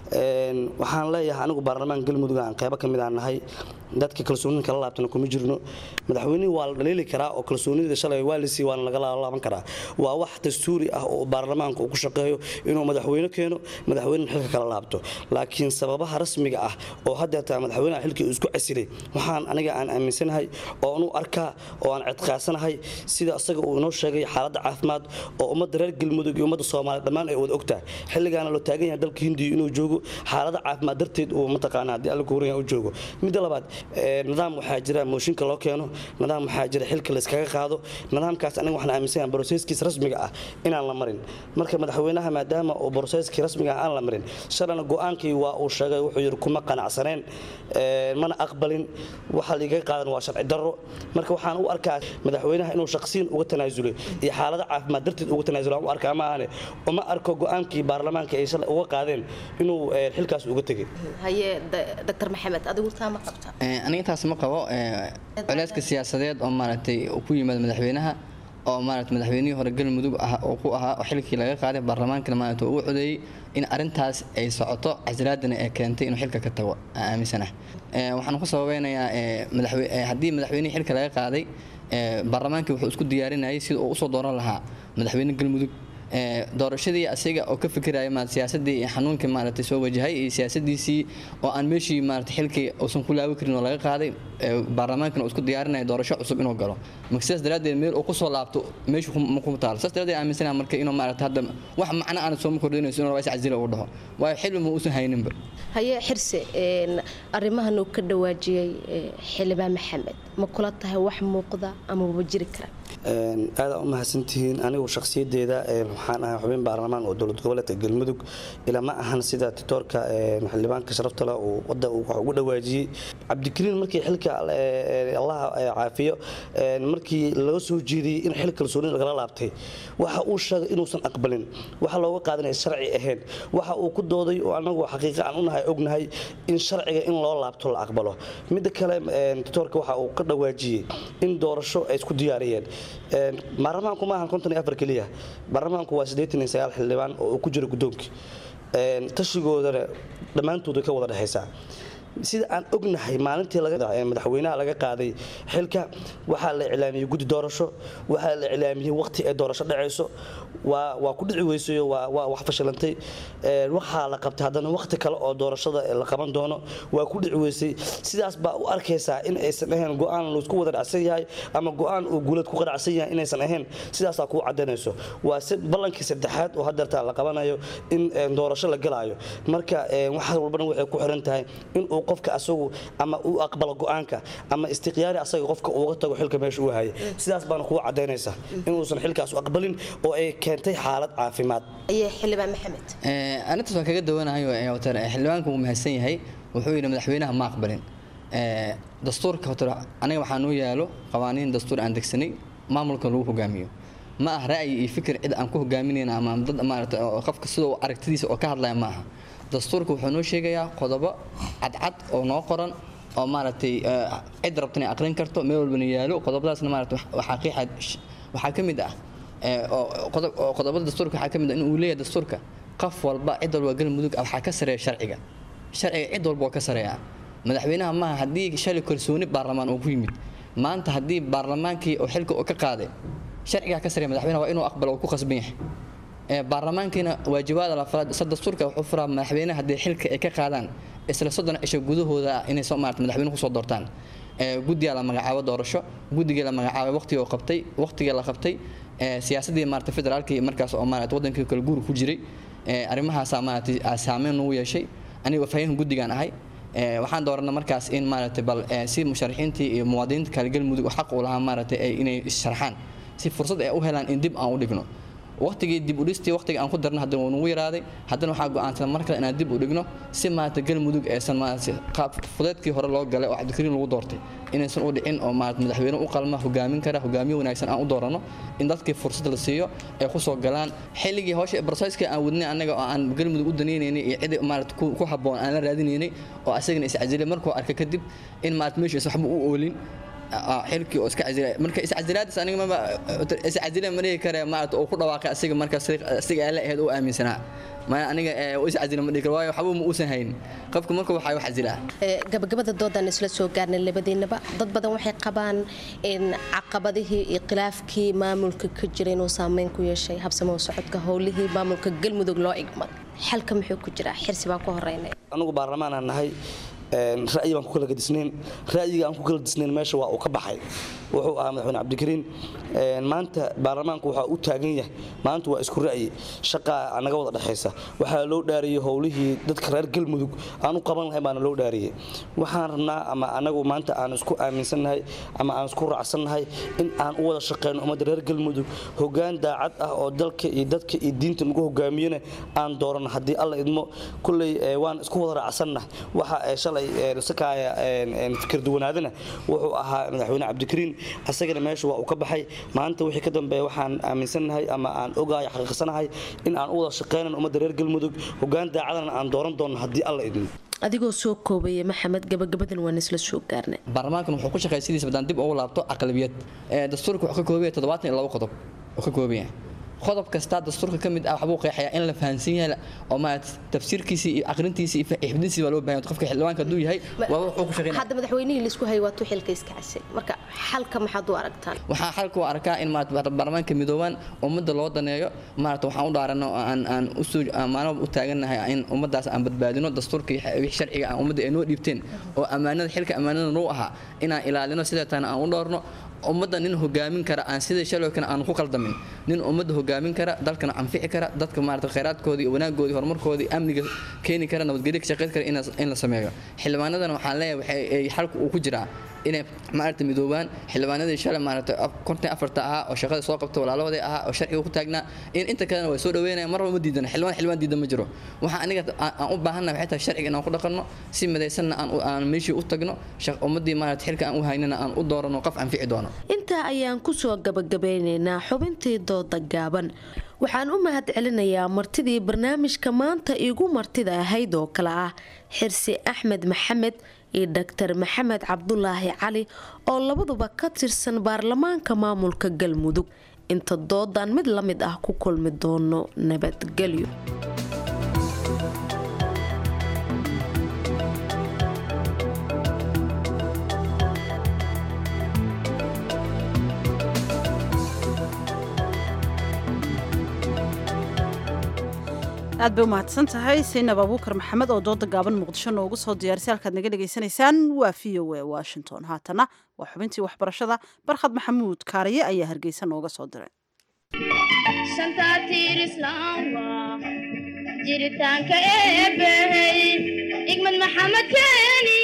waxaan leeyahay anigu baarlamaan galmudug aan qeybo ka mid aan nahay dadka kalsoonida kala laabtana kuma jirno madaxweynihii waa la dhaliili karaa oo kalsoonida shalay waa lisii waana lagala laaban karaa waa wax dastuuri ah oo baarlamaanka uu ku shaqeeyo inuu madaxweyne keeno madaxweyne xilka kala laabto laakiin sababaha rasmiga ah oo hadeertaa madaxweynaha xilkii uu isku casilay waxaan aniga aan aaminsanahay oo anu arkaa oo aan cidqaasanahay sida asaga uu inoo sheegay xaaladda caafimaad oo ummadda reer galmudug iyo ummadda soomaaliya dhammaan ay wada ogtahay xilligaana loo taagan yahay dalka hindiya inuu joogo xaalada caafimaad darteed uu mataqaana haddii alla kuhuran u joogo midda labaad nidaam waxaa jira mooshinka loo keeno nidaam waxaa jira xilka layskaga qaado nidaamkaas aniga waxaan aaminsanahay broseskiis rasmiga ah inaan la marin marka madaxweynaha maadaama uu broseskii rasmiga ah aan la marin shalana go-aankii waa uu sheegay wuxuu yidhi kuma qanacsaneen mana aqbalin waxa liigaga qaadan waa sharci darro marka waxaan u arkaa madaxweynaha inuu shaqsiyan uga tanaasulay iyo xaalada caafimaad darteed uga tanaasulay aan u arkaa ma ahane uma arko go-aankii baarlamaanka ay shalay uga qaadeen inuu xilkaas uga tegay haye doctor maxamed adigu taa ma qabta aniga intaas ma qabo culeyska siyaasadeed oo maaragtay ku yimaada madaxweynaha oo maarata madaxweynihii hore galmudug ah oo ku ahaa oo xilkii laga qaaday baarlamaankana maarata uu codeeyey in arintaas ay socoto casilaadana ee keentay inuu xilka ka tago aan aaminsanahay waxaan ku sababeynayaa haddii madaxweynihii xilka laga qaaday baarlamaankii wuxuu isku diyaarinayay sida uu usoo dooran lahaa madaxweyne galmudug doorashadii asiga oo ka fikiraya ma siyaasadii iyo xanuunkii maaragtay soo wajahay iyo siyaasadiisii oo aan meeshii maaragtay xilkii uusan ku laawi karin oo laga qaaday baarlamaankana uu isku diyaarinaya doorasho cusub inuu galo marka sidaas daraaddeed meel uu kusoo laabto meeshu kuma taalo sidaas daraaddeed aaminsanaha marka inuu maaragtay hadda wax macno aan sooma kordhinayso inuu is casila uu dhaho waayo xilli ma uusan hayninba haye xirse arrimahan uu ka dhawaajiyey xildhibaan maxamed ma kula tahay wax muuqda ama waba jiri kara aada u mahadsantihiin anigu shakhsiyadeeda waxaan ahay xubin baarlamaan oo dowlad goboleedka galmudug ilaa ma ahan sida titoorka xildhibaanka sharafta leh uu wadda wax ugu dhawaajiyey cabdikariin markii xilka allaha caafiyo markii laga soo jeediyey in xil kalsoonida lagala laabtay waxa uu sheegay inuusan aqbalin waxa looga qaadanaya sharci ahayn waxa uu ku dooday oo anagu xaqiiqa aan unahay ognahay in sharciga in loo laabto la aqbalo midda kale titoorka waxa uu ka dhawaajiyey in doorasho ay isku diyaariyeen baarlamaanku maahan konton iyo afar keliya baarlamaanku waa siddeetan iyo sagaal xildhibaan oo ku jira guddoonkii tashigoodana dhammaantood way ka wada dhexaysaa sida aan ognahay maalintii madaxweynaha laga qaaday xilka waxaa la iclaamiyey guddi doorasho waxaa la iclaamiyey waqti ay doorasho dhacayso waa ku dhici weysayo waa wax fashilantay waxaa la qabtay haddana waqti kale oo doorashada la qaban doono waa ku dhici weysay sidaas baa u arkaysaa in aysan ahayn go-aan laisku wada dhacsan yahay ama go-aan uu guuleed ku qanacsan yahay inaysan ahayn sidaasaa kuu cadaynayso waa ballankii saddexaad oo hadeertaa la qabanayo in doorasho la galaayo marka waxaas walbana waxay ku xiran tahay inuu qofka asagu ama uu aqbalo go-aanka ama istiqyaari asaga qofka uga tago xilka meesha uu hayay sidaas baana kuu cadaynaysa inuusan xilkaas u aqbalin oo ay keentay xaalad caafimaad xildhibaan maxamed arintaas waan kaga dawanahay watar xildhibaanku wuu mahadsan yahay wuxuu yidhi madaxweynaha ma aqbalin dastuurka watar aniga waxaa noo yaalo qawaaniin dastuur aan degsanay maamulka lagu hogaamiyo ma ah ra'yi iyo fikir cid aan ku hogaaminayna ama dad maarata qofka sidoo aragtidiisa oo ka hadlaya ma aha dastuurka wuxuu noo sheegayaa qodobo cadcad oo noo qoran oo maaragtay cid rabta inay aqrin karto meel walbana yaalo qodobadaasna maarata waxaa qiixa waxaa ka mid ah qodobada dastuurka waxaa ka mid ah in uu leeyahay dastuurka qof walba cid walba galmudug waxaa ka sareeya sharciga sharciga cid walba oo ka sareeya madaxweynaha maaha haddii shalay kalsooni baarlamaan uu ku yimid maanta haddii baarlamaankii oo xilka uu ka qaaday sharcigaa ka sareeya madaxweynaha waa inuu aqbalo uu ku khasban yahay baarlamaankiina waajibaada lafalaad isa dastuurka wuxuu furaa madaxweynaha haddii xilka ay ka qaadaan isla soddon cisho gudahooda inay soo maarata madaxweyne kusoo doortaan guddigaa la magacaabo doorasho guddigii la magacaabay waqtigii qabtay waqtigii la qabtay siyaasadii maarata federaalkii markaas oo maarata wadankii kale guuri ku jiray arrimahaasaa maarata saameyn nagu yeeshay aniga faahihin guddigaan ahay waxaan dooranay markaas in maarata bal si musharaxiintii iyo muwaadiniinta kale galmudug xaq u lahaa maarata inay sharxaan si fursad ay u helaan in dib aan u dhigno waqtigii dib u dhistii waqtiga aan ku darna haddana waa nagu yaraaday haddana waxaa go'aansan mar kale inaan dib u dhigno si maarata galmudug aysan maarata qaab fudeedkii hore loo galay oo cabdikariin lagu doortay inaysan u dhicin oo maarata madaxweyne u qalma hogaamin kara hogaamiye wanaagsan aan u doorano in dadkii fursad la siiyo ay ku soo galaan xilligii hawsha brosesska aan wadnay annaga oo aan galmudug u danaynaynay iyo cid maarata ku habboon aan la raadinaynay oo asagana iscazilay markuu arka kadib in maarata meeshiis waxba u oolin xilkii oo iska cazilay marka iscazilaadis aniga maba iscazila ma dhihi kare maarata oo ku dhawaaqay asiga marka asiga aala ahayd oo aaminsanaa ma aniga iscazila ma dhihi kare waayo waxba ma uusan hayn qofka marka waxaa wax cazilaa gabagabada doodaan isla soo gaarnay labadiinaba dad badan waxay qabaan in caqabadihii iyo khilaafkii maamulka ka jira inuu saameyn ku yeeshay habsamo socodka howlihii maamulka galmudug loo igmad xalka muxuu ku jiraa xirsi baan ku horeynay anugu baarlamaanaan nahay ra'yi baan ku kala gadisnayn ra'yiga aan ku kala disnayn meesha waa uu ka baxay wuxuu ahaa madaxweyne cabdikariin maanta baarlamaanku waxaa u taagan yahay maanta waa isku ra'yi shaqaa naga wada dhexaysa waxaa loo dhaariyey howlihii dadka reer galmudug aan u qaban lahay baana loo dhaariyey waxaan rabnaa ama anagu maanta aan isku aaminsannahay ama aan isku raacsannahay in aan u wada shaqeyno ummadda reer galmudug hogaan daacad ah oo dalka iyo dadka iyo diinta nagu hogaamiyana aan doorano haddii alla idmo kulley waan isku wada raacsannahay waxa shalay sakaaya fikir duwanaadana wuxuu ahaa madaxweyne cabdikariin asagana meesha waa uu ka baxay maanta wixii ka dambeeya waxaan aaminsannahay ama aan ogahay xaqiiqsanahay in aan u wada shaqeynan ummadda reer galmudug hogaan daacadana aan dooran doono haddii alla idmo adigoo soo koobaya maxamed gabagabadan waan isla soo gaarnay baarlamaankan wuxuu ku shaqeeya sidiisa haddaan dib ugu laabto aqlabiyad dastuurka wuxuu ka koobaya toddobaatan iyo labo qodob uu ka koobaya qodob kastaa dastuurka ka mid ah waxbuu qeexayaa in la fahansan yahay oo maarata tafsiirkiisa iyo aqrintiisa iyo xifdintiisa waa loo baahan qofka xildhibaanka hadduu yahay waa wuxuu ku shaqeynaya hadda madaxweynihii laisku hayay waa tuu xilka iska casil marka xalka maxaad u aragtaan waxaa xalka u arkaa in maarata baarlamaanka midoobaan ummadda loo daneeyo maarata waxaan u dhaarano aan aan usoo amaano u taagannahay in ummaddaas aan badbaadino dastuurka iyo sharciga aan ummadda ay noo dhiibteen oo ammaanada xilka ammaanada noo ahaa inaan ilaalino sideetana aan u dhoorno ummadda nin hogaamin kara aan sidai shalay kale aan ku qaldamin nin ummadda hogaamin kara dalkana anfici kara dadka maarata khayraadkoodii wanaagoodii horumarkoodii amniga keeni kara nabadgelyo ka shaqeyn kara in la sameeyo xildhibaanadana waxaan leeyahay waxay xalku uu ku jiraa inay maarata midoobaan xildhibaanadii shalay maarata konton afarta ahaa oo shaqada soo qabta walaalahooday ahaa oo sharciga ku taagnaa in inta kalena way soo dhaweynayaan marba ma diidana xildhibaan xildhibaan diidan ma jiro waxaa aniga aan u baahannahay waxay tahay sharciga inaan ku dhaqanno si midaysanna aan aan meeshii u tagno ummaddii maarata xilka aan u haynana aan u doorano qof anfici doono intaa ayaan kusoo gabagabeynaynaa xubintii dooda gaaban waxaan u mahad celinayaa martidii barnaamijka maanta igu martida ahayd oo kale ah xirsi axmed maxamed iyo doctor maxamed cabdulaahi cali oo labaduba ka tirsan baarlamaanka maamulka galmudug inta doodan mid la mid ah ku kulmi doono nabadgelyo aad bay u mahadsan tahay saynab abuukar maxamed oo dooda gaaban muqdisho noogu soo diyaarisay halkaad naga dhegaysanaysaan waa v o a washington haatana waa xubintii waxbarashada barkhad maxamuud kaariye ayaa hargeysa nooga soo diray jiritaanka eebbahey igmad maxamed keeni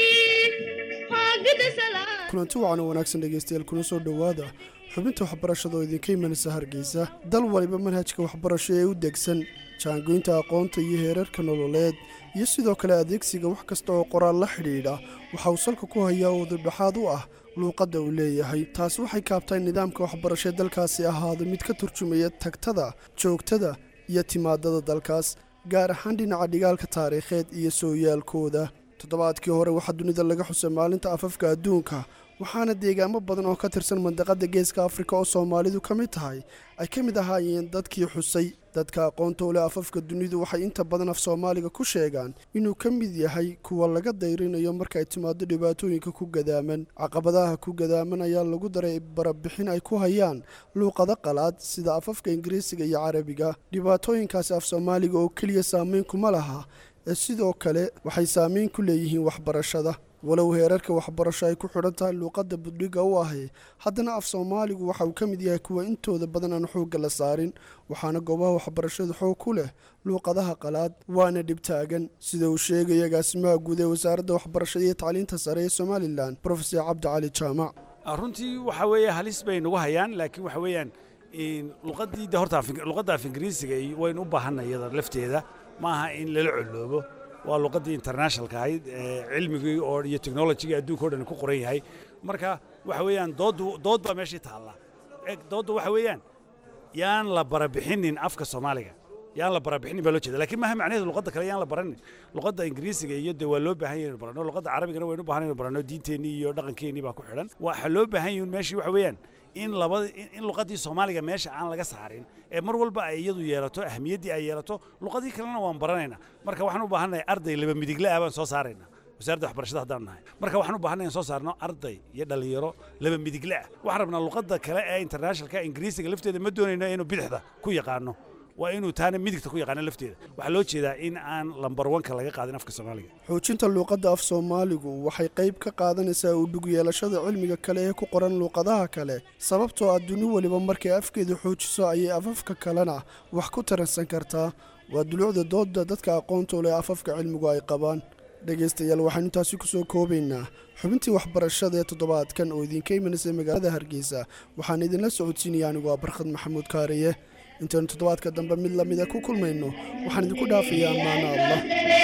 kulanti wacan oo wanaagsan dhegaystayaal kuna soo dhowaada xubinta waxbarashada oo idinka imanaysa hargeysa dal waliba manhajka waxbarasho ee u degsan jaangoynta aqoonta iyo heerarka nololeed iyo sidoo kale adeegsiga wax kasta oo qoraal la xidhiidha waxa uu salka ku hayaa oo dudhaxaad u ah luuqadda uu leeyahay taasi waxay kaabtay nidaamka waxbarasho ee dalkaasi ahaado mid ka turjumaya tagtada joogtada iyo timaadada dalkaas gaar ahaan dhinaca dhigaalka taariikheed iyo sooyaalkooda toddobaadkii hore waxaa dunida laga xusay maalinta afafka adduunka waxaana deegaamo badan oo ka tirsan mandaqada geeska afrika oo soomaalidu ka mid tahay ay ka mid ahaayeen dadkii xusay dadka aqoonta u leh afafka dunidu waxay inta badan af soomaaliga ku sheegaan inuu ka mid yahay kuwa laga dayrinayo marka ay timaado dhibaatooyinka ku gadaaman caqabadaha ku gadaaman ayaa lagu daray barabixin ay ku hayaan luuqado qalaad sida afafka ingiriisiga iyo carabiga dhibaatooyinkaasi af soomaaliga oo keliya saameyn kuma laha ee sidoo kale waxay saameyn ku leeyihiin waxbarashada walow heerarka waxbarasho ay ku xidhan tahay luuqadda budhiga u ahi haddana af soomaaligu waxa uu ka mid yahay kuwa intooda badan aan xoogga la saarin waxaana goobaha waxbarashadu xoog ku leh luuqadaha qalaad waana dhibtaagan sida uu sheegaya agaasimaha guud ee wasaaradda waxbarashada iyo tacliinta sare ee somalilan profesor cabdi cali jaamac runtii waxa weeye halis bay nagu hayaan laakiin waxa weeyaan luqadii de horta luqadda af ingiriisiga waynu u baahanay iyada lafteeda ma aha in lala coloobo waa luqaddii internationalka ahayd cilmigii oo iyo technologigii adduunka o dhan ku qoran yahay marka waxa weeyaan dooddu dood baa meeshii taalla dooddu waxa weeyaan yaan la barabixinin afka soomaaliga yaan la barabixinin baa loo jeeda lakiin maaha macnaheedu luqadda kale yaan la baranin luqadda ingiriisiga iyo de waa loo baahan yahay inu barano luqadda carabigana waynu baahan inu barano diinteennii iyo dhaqankeennii baa ku xidhan waxaa loo baahan yahin meeshii waxa weeyaan in labada in luqaddii soomaaliga meesha aan laga saarin ee mar walba ay iyadu yeelato ahmiyaddii ay yeelato luqadii kalena waan baranaynaa marka waxaan u baahannahay arday laba midigle ah baan soo saaraynaa wasaaradda waxbarashada haddaan nahay marka waxaan u baahanay in soo saarno arday iyo dhalinyaro laba midigle ah waxaan rabnaa luqadda kale ee internationalka ingiriisiga lafteeda ma doonayno inuu bidixda ku yaqaano waa inuu taana midigta ku yaqaano lafteeda waxaa loo jeedaa in aan lambar wanka laga qaadin afka soomaaliga xoojinta luuqadda af soomaaligu waxay qayb ka qaadanaysaa u dhug yeelashada cilmiga kale ee ku qoran luuqadaha kale sababtoo ah duni weliba markay afkeeda xoojiso ayay afafka kalena wax ku taransan kartaa waa duluucda doodda dadka aqoonta u leh afafka cilmigu ay qabaan dhegaystayaal waxaanu intaasi ku soo koobaynaa xubintii waxbarashada ee toddobaadkan oo idinka imanaysay magaalada hargeysa waxaan idinla socodsiinaya anigu waa barkhad maxamuud kaariye intaynu toddobaadka dambe mid lamida ku kulmayno waxaan idinku dhaafayaa ammaano allah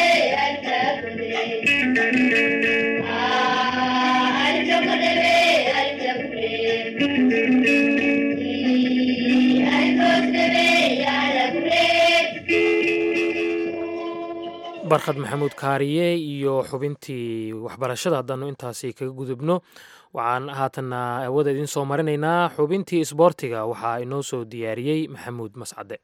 barkhad maxamuud kaariye iyo xubintii waxbarashada haddaanu intaasi kaga gudubno waxaan haatanna aawada idiin soo marinaynaa xubintii isboortiga waxaa inoo soo diyaariyey maxamuud mascade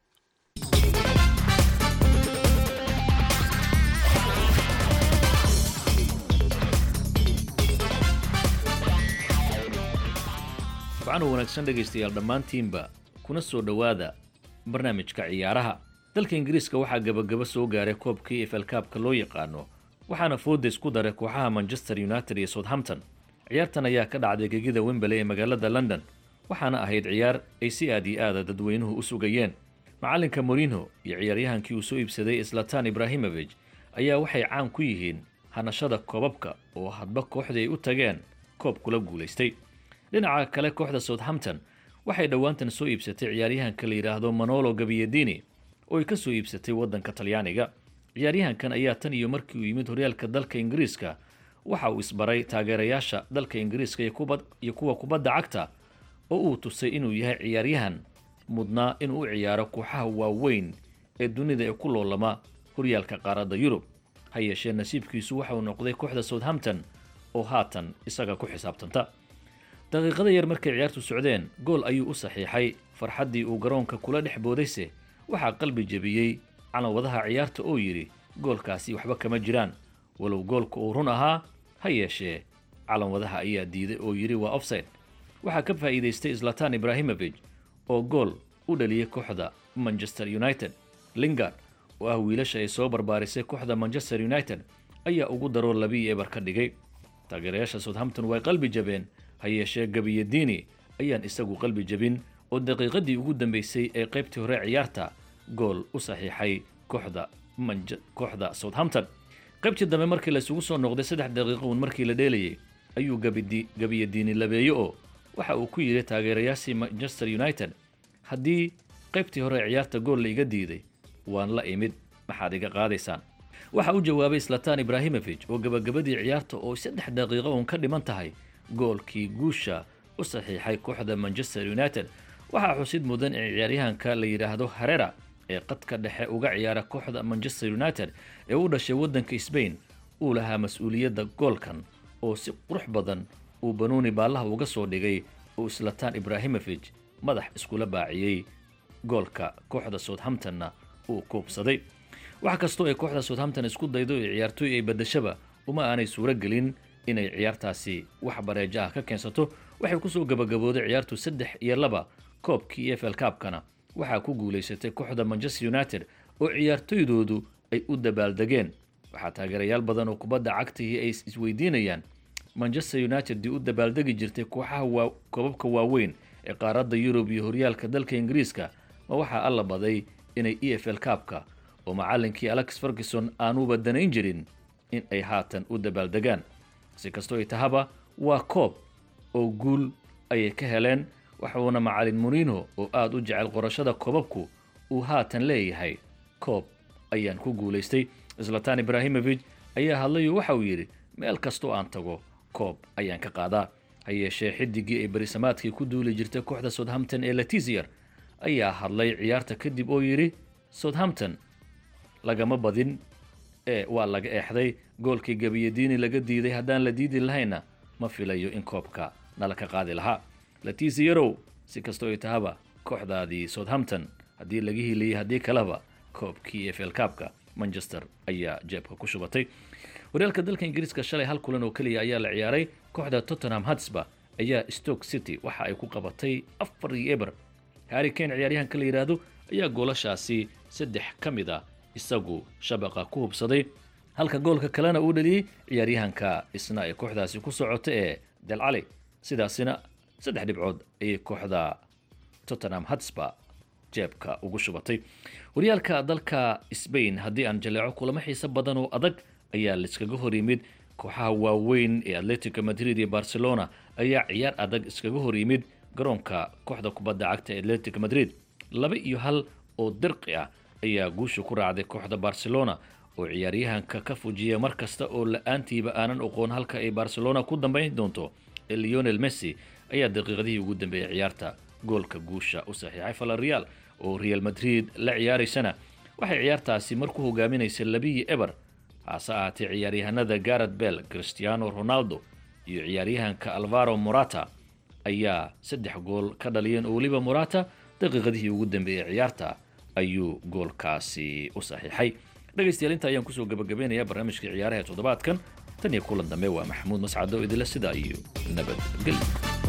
wacana wanaagsan dhegaystayaal dhammaantiinba kuna soo dhowaada barnaamijka ciyaaraha dalka ingiriiska waxaa gebagaba soo gaaray koobkii efel kaabka loo yaqaano waxaana foodays ku daray kooxaha manchester united iyo southampton ciyaartan ayaa ka dhacday gegida wembley ee magaalada london waxaana ahayd ciyaar ay si aad iyo aada dadweynuhu u sugayeen macallinka morinho iyo ciyaaryahankii uu soo iibsaday islatan ibrahimovij ayaa waxay caan ku yihiin hanashada koobabka oo hadba kooxdii ay u tageen koob kula guulaystay dhinaca kale kooxda southampton waxay dhowaantan soo iibsatay ciyaaryahanka la yidhaahdo manolo gabiyadini oo ay ka soo iibsatay waddanka talyaaniga ciyaaryahankan ayaa tan iyo markii uu yimid horyaalka dalka ingiriiska waxa uu isbaray taageerayaasha dalka ingiriiska iyo kuwa kubadda cagta oo uu tusay inuu yahay ciyaaryahan mudnaa inuu u ciyaaro kooxaha waaweyn ee dunida ee ku loolama horyaalka qaaradda yurub ha yeeshee nasiibkiisu waxauu noqday kooxda southampton oo haatan isaga ku xisaabtanta daqiiqada yar markay ciyaartu socdeen gool ayuu u saxiixay farxaddii uu garoonka kula dhex boodayse waxaa qalbi jebiyey calanwadaha ciyaarta oo yidhi goolkaasi waxba kama jiraan walow goolka uu run ahaa ha yeeshee calanwadaha ayaa diiday oo yidhi waa offside waxaa ka faa'iidaystay islatan ibrahimovij oo gool u dhaliyey kooxda manchester united lingard oo ah wiilasha ay soo barbaarisay kooxda manchester united ayaa ugu daroo labii eber ka dhigay taageerayaasha southampton way qalbi jabeen ha yeeshee gabiyadiini ayaan isagu qalbi jabin oo daqiiqadii ugu dambeysay ee qaybtii hore ciyaarta gool u saxiixay kooxda kooxda southampton qaybtii dambe markii laysugu soo noqday saddex daqiiqo uun markii la dheelayay ayuu gabiyadiini labeeye oo waxa uu ku yidhi taageerayaashii manchester united haddii qaybtii hore ciyaarta gool la iga diiday waan la imid maxaad iga qaadaysaan waxa u jawaabay slatan ibrahimofich oo gabagabadii ciyaarta oo saddex daqiiqo uun ka dhiman tahay goolkii guusha u saxiixay kooxda manchester united waxaa xusid mudan in ciyaaryahanka la yidhaahdo harera ee qadka dhexe uga ciyaara kooxda manchester united ee u dhashay waddanka sbain uu lahaa mas-uuliyadda goolkan oo si qurux badan uu banuuni baallaha uga soo dhigay oo slatan ibrahimofich madax iskula baaciyey goolka kooxda southamptonna uu kuubsaday wax kastoo ay kooxda southampton isku daydo ee ciyaartooy ay badashaba uma aanay suuro gelin inay ciyaartaasi wax bareejo ah ka keensato waxay kusoo gabagabooday ciyaartu saddex iyo laba koobkii e f l kaabkana waxaa ku guulaysatay kooxda manchester united oo ciyaartoydoodu ay u dabaaldegeen waxaa taageerayaal badan oo kubadda cagtihii ay isweydiinayaan manchester united dii u dabaaldegi jirtay kooxaha waa koobabka waaweyn ee qaaradda yurub iyo horyaalka dalka ingiriiska ma waxaa alla baday inay e f l kaabka oo macallinkii alex ferguson aanuba danayn jirin in ay haatan u dabaaldegaan si kastoo ay tahaba waa koob oo guul ayay ka heleen waxuuna macalin murino oo aada u jecel qorashada koobabku uu haatan leeyahay koob ayaan ku guulaystay slatan ibrahimofich ayaa hadlayoo waxa uu yidhi meel kastoo aan tago koob ayaan ka qaadaa ha yeeshee xidigii ay berisamaadkii ku duuli jirtay kooxda southampton ee latizier ayaa hadlay ciyaarta kadib oo yidhi southampton lagama badin ee waa laga eexday goolkii gabiyadiini laga diiday haddaan la diidi lahayna ma filayo in koobka nala ka qaadi lahaa latiziyerow si kastoo ay tahaba kooxdaadii southampton haddii laga hiliyey haddii kaleba koobkii e f l kaabka manchester ayaa jeebka ku shubatay horyaalka dalka ingiriiska shalay hal kulan oo keliya ayaa la ciyaaray kooxda tottenham hatsba ayaa stoke city waxa ay ku qabatay afar iyo eber harry kane ciyaaryahanka la yidhaahdo ayaa goolashaasi saddex ka mid a isagu shabaqa ku hubsaday halka goolka kalena uu dhaliyey ciyaaryahanka isna ee kooxdaasi ku socota ee delcali sidaasina saddex dhibcood ayay kooxda tottenham hatsba jeebka ugu shubatay horyaalka dalka sbain haddii aan jaleeco kulamo xiise badan oo adag ayaa laiskaga hor yimid kooxaha waaweyn ee atletico madrid iyo barcelona ayaa ciyaar adag iskaga hor yimid garoonka kooxda kubadda cagta ee atletico madrid laba iyo hal oo dirqi ah ayaa guusha ku raacday kooxda barcelona oo ciyaaryahanka ka fujiya mar kasta oo la-aantiiba aanan oqoon halka ay barcelona ku dambayn doonto ee leonel messi ayaa daqiiqadihii ugu dambeeyay ciyaarta goolka guusha u saxiixay falareal oo real madrid la ciyaaraysana waxay ciyaartaasi mar ku hogaaminaysay labiyi eber hase ahaatee ciyaaryahanada garet bell cristiano ronaldo iyo ciyaaryahanka alvaro morata ayaa saddex gool ka dhaliyeen oo weliba morata daqiiqadihii ugu dambeeyey ciyaarta ayuu goolkaasi u saxiixay dhegaystayaal inta ayaan kusoo gabagabeynayaa barnaamijka ciyaaraha toddobaadkan tan iyo kulan dambe waa maxamuud mascado idila sidaa iyo nabadgelyo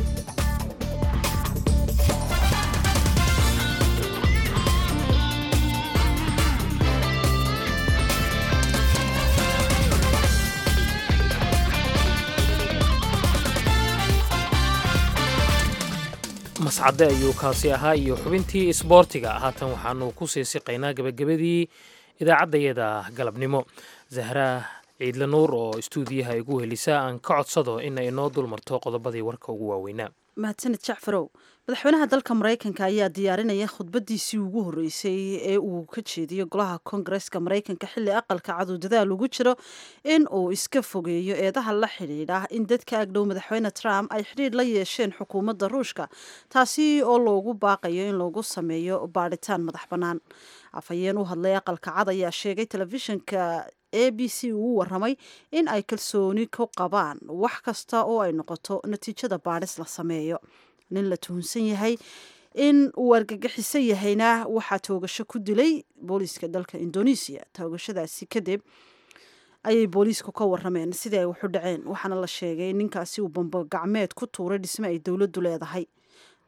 mascade ayuu kaasi ahaa iyo xubintii isboortiga haatan waxaanu ku sii siqaynaa gebagabadii idaacaddayada galabnimo zahra ciidle nuur oo istuudiyaha igu helisa aan ka codsado in ay noo dulmarto qodobadii warka ugu waaweynaa mahadsaned jacfarow madaxweynaha dalka maraykanka ayaa diyaarinaya khudbadiisii ugu horreysay ee uu ka jeediyo golaha koongareska maraykanka xilli aqalka cadu dadaal ugu jiro in uu iska fogeeyo eedaha la xidhiidha in dadka agdhow madaxweyne trump ay xidhiidh la yeesheen xukuumadda ruushka taasi oo loogu baaqayo in loogu sameeyo baadhitaan madax bannaan afhayeen u hadlay aqalka cad ayaa sheegay telefishinka a b c uu waramay in ay kalsooni ku qabaan wax kasta oo ay noqoto natiijada baadhis la sameeyo nin la tuhunsan yahay in uu argagixiso yahayna waxaa toogasho ku dilay booliiska dalka indonesia toogashadaasi kadib ayay booliisku ka warameen sidii ay waxu dhaceen waxaana la sheegay ninkaasi uu bambogacmeed ku tuuray dhisme ay dowladdu leedahay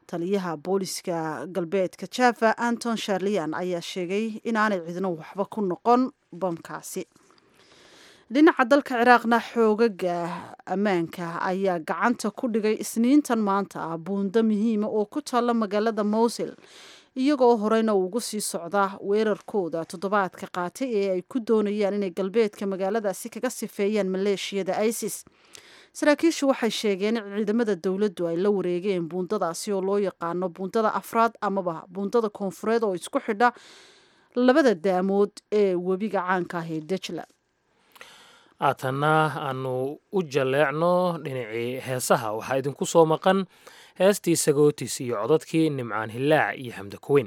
taliyaha booliska galbeedka java anton sharlian ayaa sheegay inaanay cidno waxba ku noqon bamkaasi dhinaca dalka ciraaqna xoogaga ammaanka ayaa gacanta ku dhigay isniintan maanta ah buundo muhiima oo ku taalla magaalada mowsil iyagoo horeyna ugu sii socda weerarkooda toddobaadka qaatay ee ay ku doonayaan inay galbeedka magaaladaasi kaga sifeeyaan maleeshiyada isis saraakiishu waxay sheegeen in ciidamada dowladdu ay la wareegeen buundadaasi oo loo yaqaano buundada afraad amaba buundada koonfureed oo isku xidha labada daamood ee webiga caanka ah ee dejla haatanna aanu u jalleecno dhinacii heesaha waxaa idinku soo maqan heestii sagootis iyo codadkii nimcaan hillaac iyo xamda kuweyn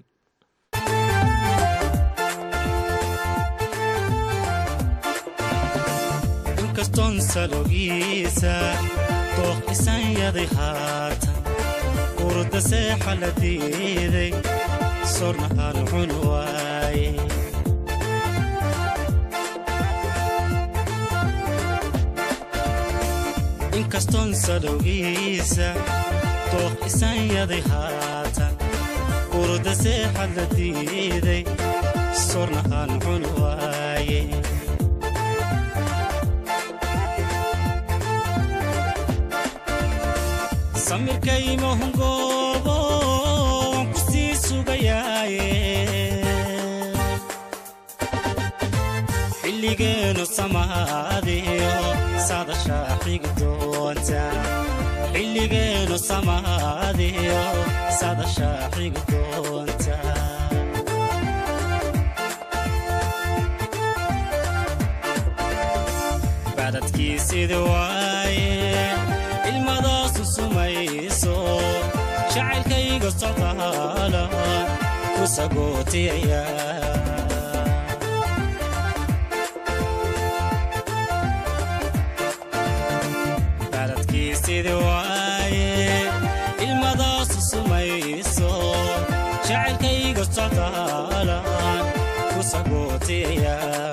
inkastoon salogiisa dooq isanyaday haatan urda seexa la diiday sorna aan cun waaye inkastoon salowgiisa dooq isanyaday haatan urda seexa la diiday sorna aan cun waaye samirkaymahungoobo waan ku sii sugayaaye xilligeenu samaadiyo sadashaa xigi doonta xilligeenu samaadiyo sadashaa xigi doonta bacdadkiisidi waaye ilmadaasu sumayso jacaylkayga socdaala ku sagootiyaya bacdadkiisidi waaye ilmadaasu sumayso jacaylkayga socdaala ku sagootiyaya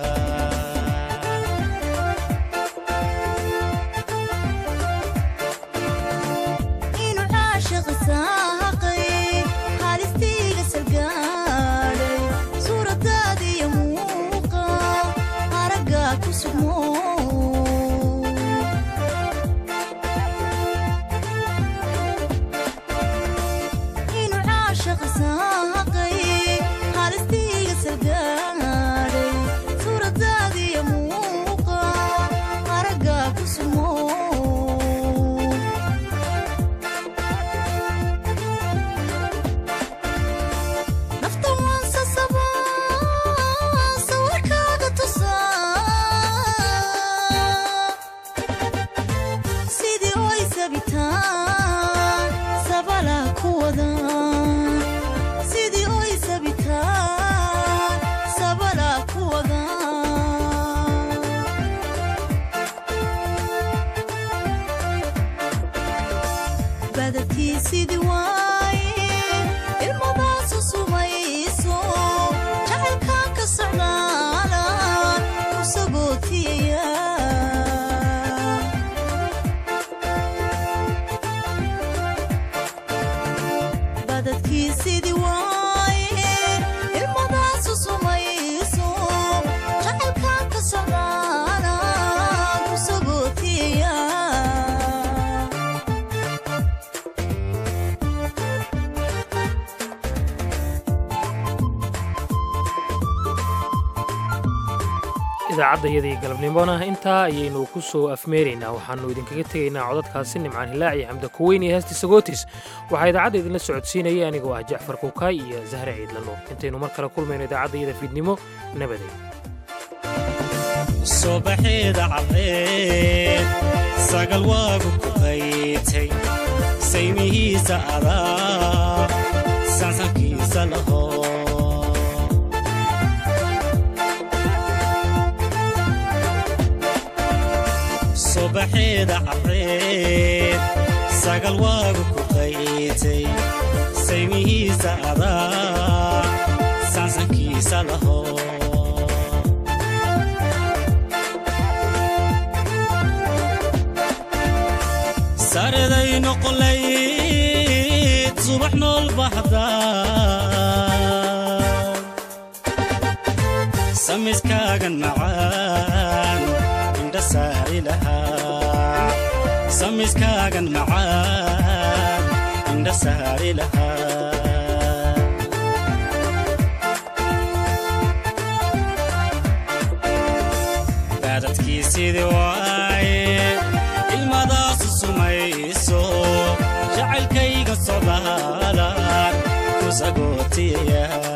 idaacadayadii galabnimona intaa ayaynu ku soo afmeeraynaa waxaannu idinkaga tegaynaa codadkaasi nimcaan hilaac iyo xamda kuweyn iyo heestii sagootis waxaa idaacadda idinla socodsiinaya anigoo ah jacfar kuukaay iyo zahre ciidlanuur intaynu mar kale kulmayno idaacaddayada fiidnimo nabaday subaxeeda caddeed sagal waagu ku qaytay saymihiisa adaa sansankiisa laho subaxeeda caddeed sagal waagu ku qaytay saymihiisa adaa sansankiisa laho sareday noqolayd subax nool bahda samiskaagan macaan indha saari lahaa samiskaagan macaan indha saari lahaa baadadkiisidii waaye ilmadaasu sumayso jacaylkayga socdaalaan ku sagootiyaya